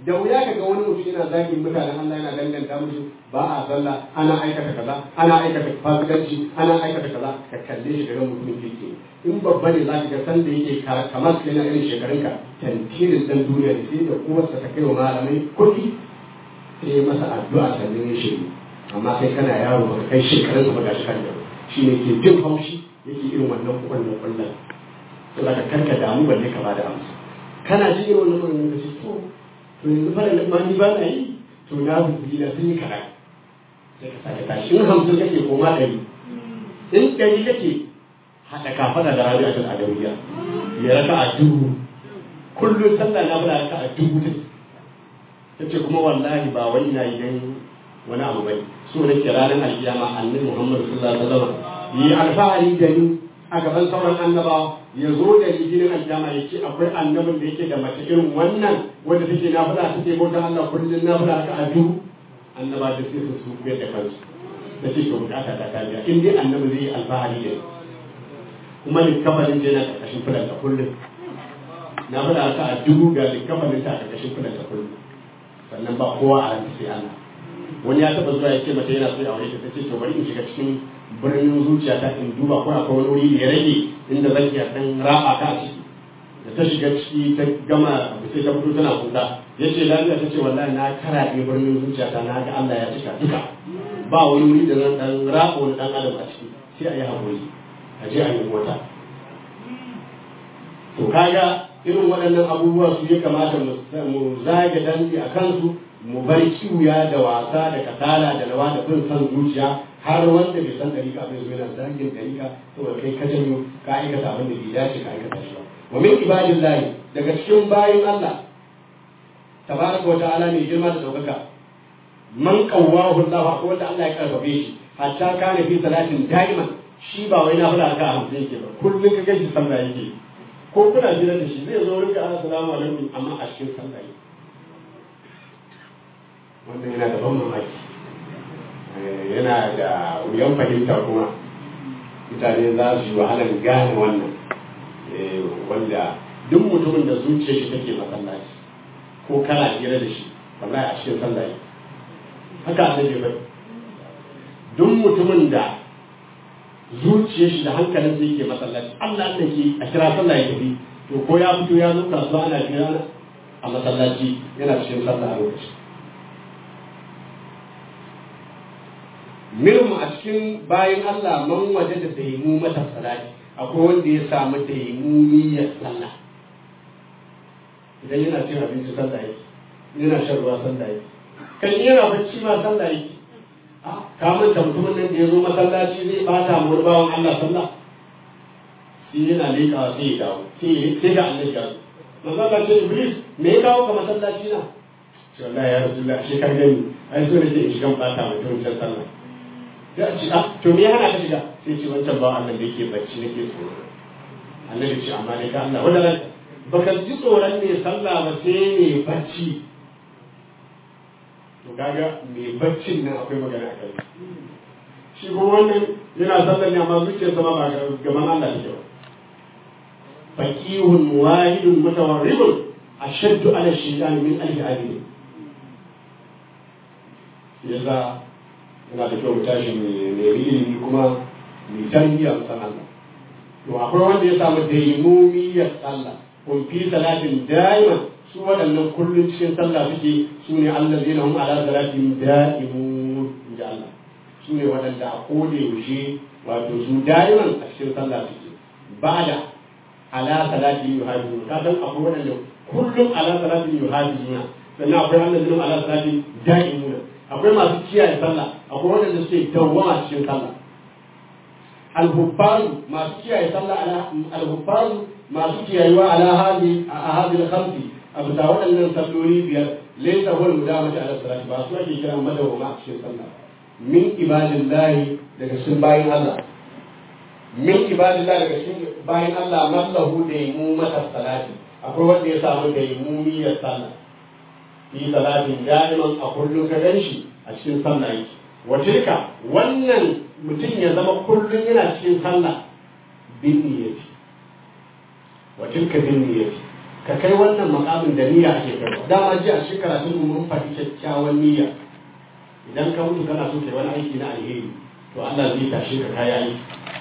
da wuya ka ga wani mutum yana zagin mutanen Allah yana danganta musu ba a sallah ana aikata kaza ana aikata fasikanci ana aikata kaza ka kalle shi ga mutumin kirki in babba ne za ka ga san da yake kamar su yana irin shekarunka tantirin dan duniya ne sai da uwarsa ta kai wa malamai kuɗi sai masa addu'a sannan ya shiru amma kai kana yaro ba kai shekarun ba gashi kan yaro shi ne ke jin haushi yake irin wannan kwallon kwallon to da ka karka damu balle ka bada amsa kana ji irin wannan kwallon da shi to to yanzu fara da mani ba na yi to na buɗi na sun yi kaɗan sai ka sake tashi in hamsin kake koma ɗari in ɗari kake haɗa kafaɗa da rabi a tun adawiya ya raka a dubu kullum sallah na bada raka a dubu ta ta ce kuma wallahi ba wani na yi dan wani abu bane so nake ranar alkiyama annabi Muhammad sallallahu alaihi wasallam yi alfahari da ni a gaban sauran annabawa ya zo da ni ginin alkiyama ya ce akwai annabin da yake da mace irin wannan wanda take nafila take bauta Allah kullun nafila ka a duhu annaba da sai su su da kansu da ce to bukata ta tabiya in dai annabi zai yi alfahari da ni kuma likafarin da yana karkashin fulanta kullum nafila ka a duhu ga likafarin ta a karkashin fulanta kullum sannan ba kowa a ranta sai Allah wani ya taba zuwa ya ce mata yana so ya aure ta tace to bari in shiga cikin birnin zuciya ta in duba ko akwai wani wuri da ya rage inda zan iya dan raba ka a ciki da ta shiga ciki ta gama sai ta fito tana kuka ya ce lafiya ta ce wallahi na karaɗe birnin zuciya ta na ga Allah ya cika duka ba wani wuri da zan dan raba wani dan adam a ciki sai a yi haƙuri a je a yi mota to kaga irin waɗannan abubuwa su ya kamata mu zage dangi a kansu mu bar kiwuya da wasa da kasala da rawa da bin san zuciya har wanda bai san dariƙa bai zo yana zagin dariƙa saboda kai ka janyo ka aikata abin da bai dace ka aikata shi ba wa min ibadillahi daga cikin bayin Allah tabaraka wa ta'ala ne girma da daukaka man qawwahu Allah ko wanda Allah ya karfafe shi hatta kana fi salatin da'iman shi ba wai na fara ka hamsin yake ba kullun ka gaji sallah yake ko kuna jira da shi zai zo rinka assalamu alaikum amma a cikin sallah yake wannan yana da ban mamaki yana da wuyan fahimta kuma mutane za su yi wahalar gane wannan wanda duk mutumin da zuciya shi take masallaci ko kana hira da shi wallahi a cikin sallah yake haka annabi bai duk mutumin da zuciyar shi da hankalin sa yake masallaci Allah Allah ke a kira sallah ya tafi to ko ya fito ya zo kasuwa ana kira a masallaci yana cikin sallah a lokaci minhum a cikin bayan Allah man waje da daimu mata salati akwai wanda ya samu daimumiyar sallah idan yana cin abinci sallah yake yana shan ruwa sallah yake kan yana bacci ma sallah yake ka manta mutumin nan da ya zo masallaci zai bata mu wani bawan Allah sallah shi yana leƙawa sai ya dawo sai ga annabi ya zo manzo Allah ce Iblis me ya kawo ka masallaci na ce wallahi ya rasulullah shi kan gani ai so ne sai in shiga bata mutumin can sallah ya ce ah to me ya hana ka shiga sai ce wancan bawan Allah da yake bacci nake tsoro annabi ce amma dai ka Allah wanda ran baka ji tsoron ne sallah ba sai ne bacci to kaga mai baccin nan akwai magana a kai shi ko wannan yana sallar ne amma zuciyarsa ma ba gaban Allah take ba faqihun wahidun mutawarribun ashaddu ala shaytan min alf abid yasa yana da kyau tashi mai ilimi kuma mai tarbiyya musan Allah to akwai wanda ya samu daimumiyar sallah kun fi salatin da'iman su waɗannan kullum cikin sallah suke su ne Allah zai hum ala salatin da'imun inji Allah su ne waɗanda a kode yaushe wato su da'iman a cikin sallah suke ba da ala salatin yuhajjuna ka san akwai waɗanda kullum ala salatin yuhajjuna sannan akwai Allah zai hum ala salatin da'imuna akwai masu kiyaye sallah akwai waɗanda suke dawwama cikin sallah al-hubbaru masu kiyaye sallah ala al-hubbaru masu kiyayewa ala hadi a hadil khamsi a bisa waɗannan salloli biyar laysa huwa mudamati ala salati ba su ake kira madawama a cikin sallah min ibadillahi daga cikin bayin Allah min ibadillahi daga cikin bayin Allah mallahu da yimu mata salati akwai wanda ya samu da yimu niyyar sallah fi salatin da'iman a kullum ka ganshi a cikin sallah yake wa tilka wannan mutum ya zama kullum yana cikin sallah bin niyyati wa tilka bin niyyati ka kai wannan makamin da niyya ake kai dama ji a cikin karatun mu mun faɗi kyakkyawan niyya idan ka mutu kana so kai wani aiki na alheri to Allah zai tashe ka kai aiki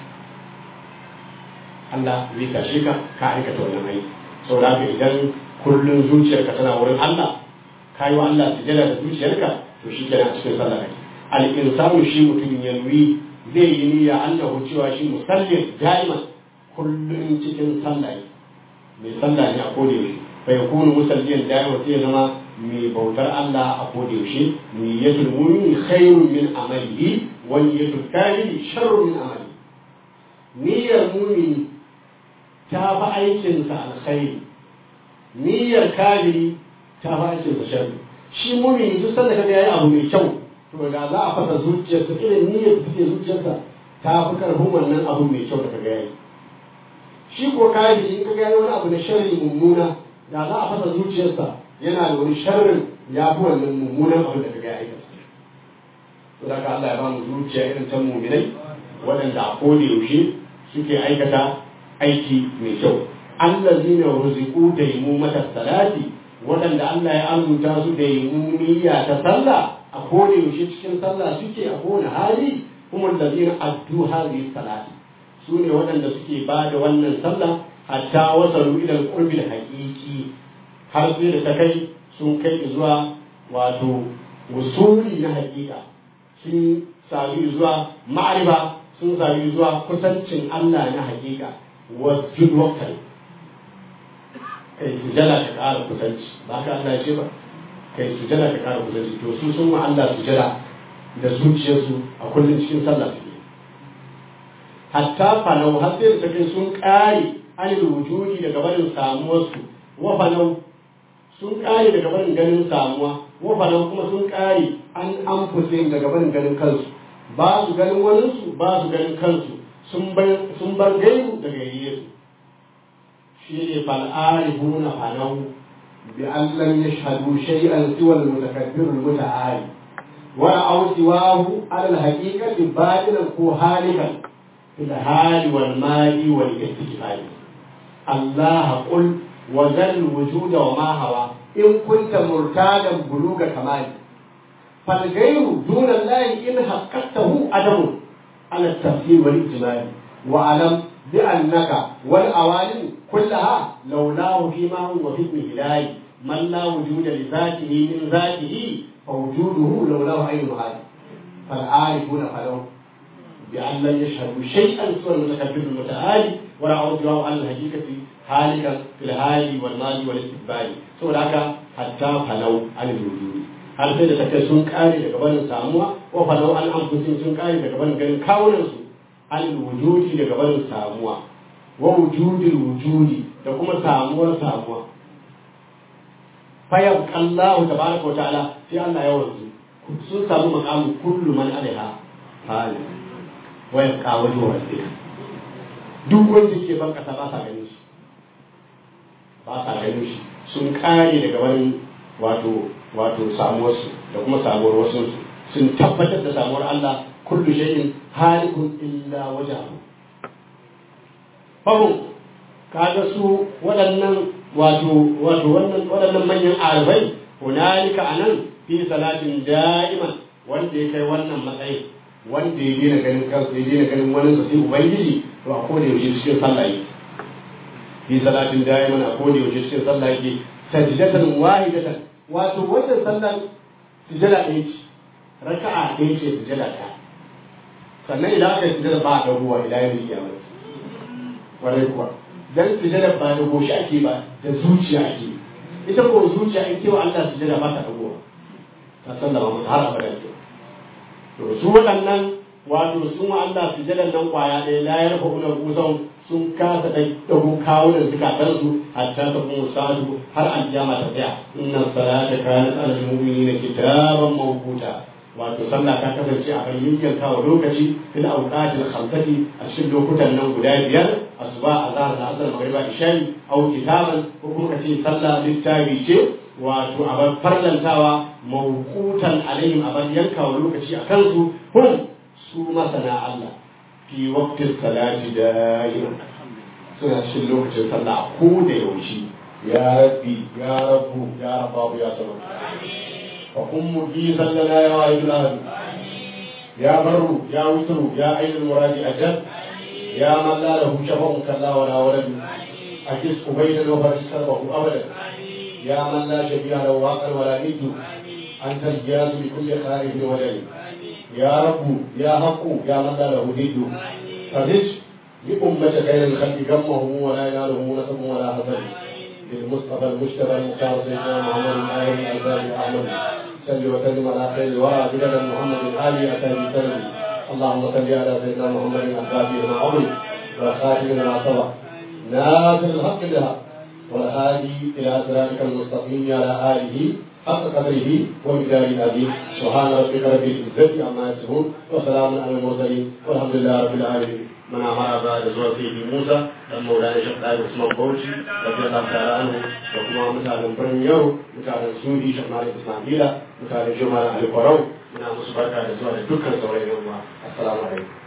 Allah zai tashe ka ka aikata wannan aiki saboda haka idan kullun zuciyarka tana wurin Allah ka yi wa Allah sujada da zuciyarka to shi kenan a cikin sallah kake al-insanu shi mutum ya nuyi zai yi niyya annahu cewa shi musallin da'iman kullun cikin sallah ne mai sallah ne a koda yaushe fa yakunu musalliyan da'iman sai ya zama mai bautar Allah a koda yaushe niyyatul mu'mini khairun min amalihi wa niyyatul kafiri sharrun min amalihi niyyar mu'mini ta fi aikinsa alkhairi niyyar kafiri ta fi aikinsa sharri shi mu'mini duk sanda kaga yayi abu mai kyau to da za a fasa zuciyarsa irin niyyar da take zuciyarsa ta fi karfin wannan abu mai kyau da kaga yayi shi ko kafiri in kaga yayi wani abu na sharri mummuna da za a fasa zuciyarsa yana da wani sharrin ya fi wannan mummunan abu da kaga ya aikata to da Allah ya ba mu zuciya irin ta mu'minai waɗanda a koda yaushe suke aikata aiki mai kyau allazina ruziqu daimumata salati waɗanda Allah ya arzuta su da yimuniya ta sallah a koda yaushe cikin sallah suke a kowane hali kuma allazina addu hadhihi salati su ne waɗanda suke ba da wannan sallah hatta wasalu ila al-qurbi haqiqi har sai da ta kai sun kai zuwa wato wusuli na haƙiƙa sun sami zuwa ma'arifa sun sami zuwa kusancin Allah na haƙiƙa wajen wakil kai sujada ka ƙara kusanci ba ka Allah ce ba kai sujada ka ƙara kusanci to su sun wa Allah sujada da zuciyarsu a kullum cikin sallah su hatta falau har sai da kai sun ƙare anil wujudi daga barin samuwarsu wa falau sun ƙare daga barin ganin samuwa wa falau kuma sun ƙare an an fusin daga barin ganin kansu ba su ganin waninsu ba su ganin kansu sun bar gaibu daga yesu shi ne fal'arifuna falau bi an lam yashhadu shay'an siwa al-mutakabbir al-muta'ali wa aw siwahu ala al-haqiqati batilan ko halikan في الحال والمال والاستكفال الله قل وذل الوجود وما هوى إن كنت مرتادا بلوغ كمال فالغير دون الله إن حققته أدم على التفسير والإجمال وأعلم بأنك والأوالم كلها لولاه فيما هو في الهلال من لا وجود لذاته من ذاته فوجوده لولاه أي محال فالعارفون فلو بأن لم يشهدوا شيئا سوى المتكبر المتعالي ولا عرض على الحقيقة هالكا في الهالي والمال والاستقبال سوى ذاك حتى فلو عن الوجود har sai da take sun kare daga barin samuwa wa falau an amfusin sun kare daga barin ganin kawunan su an wujudi daga barin samuwa wa wujudil wujudi da kuma samuwar samuwa fayab Allah tabaraka wa ta'ala sai Allah ya wanzu sun samu makamu kullu man alaiha halin wayan kawo wa rabbika duk wanda ke ban kasa ba sa ganin shi ba sa ganin shi sun kare daga wani wato wato samuwar su da kuma samuwar wasu sun tabbatar da samuwar Allah kullu shay'in halikun illa wajhahu fahu kaga su waɗannan wato wato wannan waɗannan manyan arifai hunalika anan fi salatin da'iman wanda ya kai wannan matsayin wanda ya daina ganin kansa ya daina ganin wani sa sai ubangiji to a koda yaushe cikin sallah yake fi salatin da'iman a koda yaushe cikin sallah yake sajdatan wahidatan wato wannan sallan sujada ɗaya ce raka'a ɗaya ce sujada ta sannan idan aka yi sujada ba a ɗagowa ila yau ya mai warai kuwa dan sujada ba da goshi ake ba da zuciya ake ita ko zuciya in kewa Allah sujada ba ta ɗagowa ta sallama mata har abada ke to su waɗannan wato sun wa Allah sujadan nan kwaya ɗaya la yarfa una kusan sun kasa da dago kawunan zukatansu hatta ta kuma sadu har aljama ta tsaya inna salata kanat alal mu'minina kitaban mawquta wato sallah ta kasance a kan yankin kawo lokaci fil awqatil khamsati a cikin lokutan nan guda biyar asuba azhar da asar magriba isha'i au kitaban ko kuma kace sallah littafi ce wato a farlantawa mawqutan alaihim a bar yankawa lokaci a kansu hum su masana Allah fi waqtis salati da'iman suna cikin lokacin sallah ko da yaushe يا ربي يا رب يا رب يا صمد فقم مجيزا لنا يا واحد الأهل يا بر يا وتر يا عين المراد أجل يا من لا له شفع كلا ولا ولد أجز قبيلا وفرس كربه أبدا يا من لا شبيه له واقع ولا ند أنت الجاز بكل خائف ودليل يا رب يا حق يا من لا له ند فرج لأمة خير الخلق جمه ولا يناله نسب ولا حسد للمصطفى المجتبى المختار سيدنا محمد الآية الألباني أحمد صل وسلم على خير الورى بلد محمد الآلي أتى بسلم اللهم صل على سيدنا محمد الفاتح ما عمر والخاتم لما سبق ناصر الحق بها والهادي إلى صراطك المستقيم على آله حق قدره ومقداره العظيم سبحان ربك رب العزة عما يصفون وسلام على المرسلين والحمد لله رب العالمين من أمر بعد زوال سيدي موسى dan maulana shek ɗaya usman bauchi rabbi allah ta'ala anhu da kuma mutanen birnin yau mutanen sudi shek malik ismaila mutanen jumala alkwarau muna musu barka da zuwa da dukkan sauran yan uwa assalamu alaikum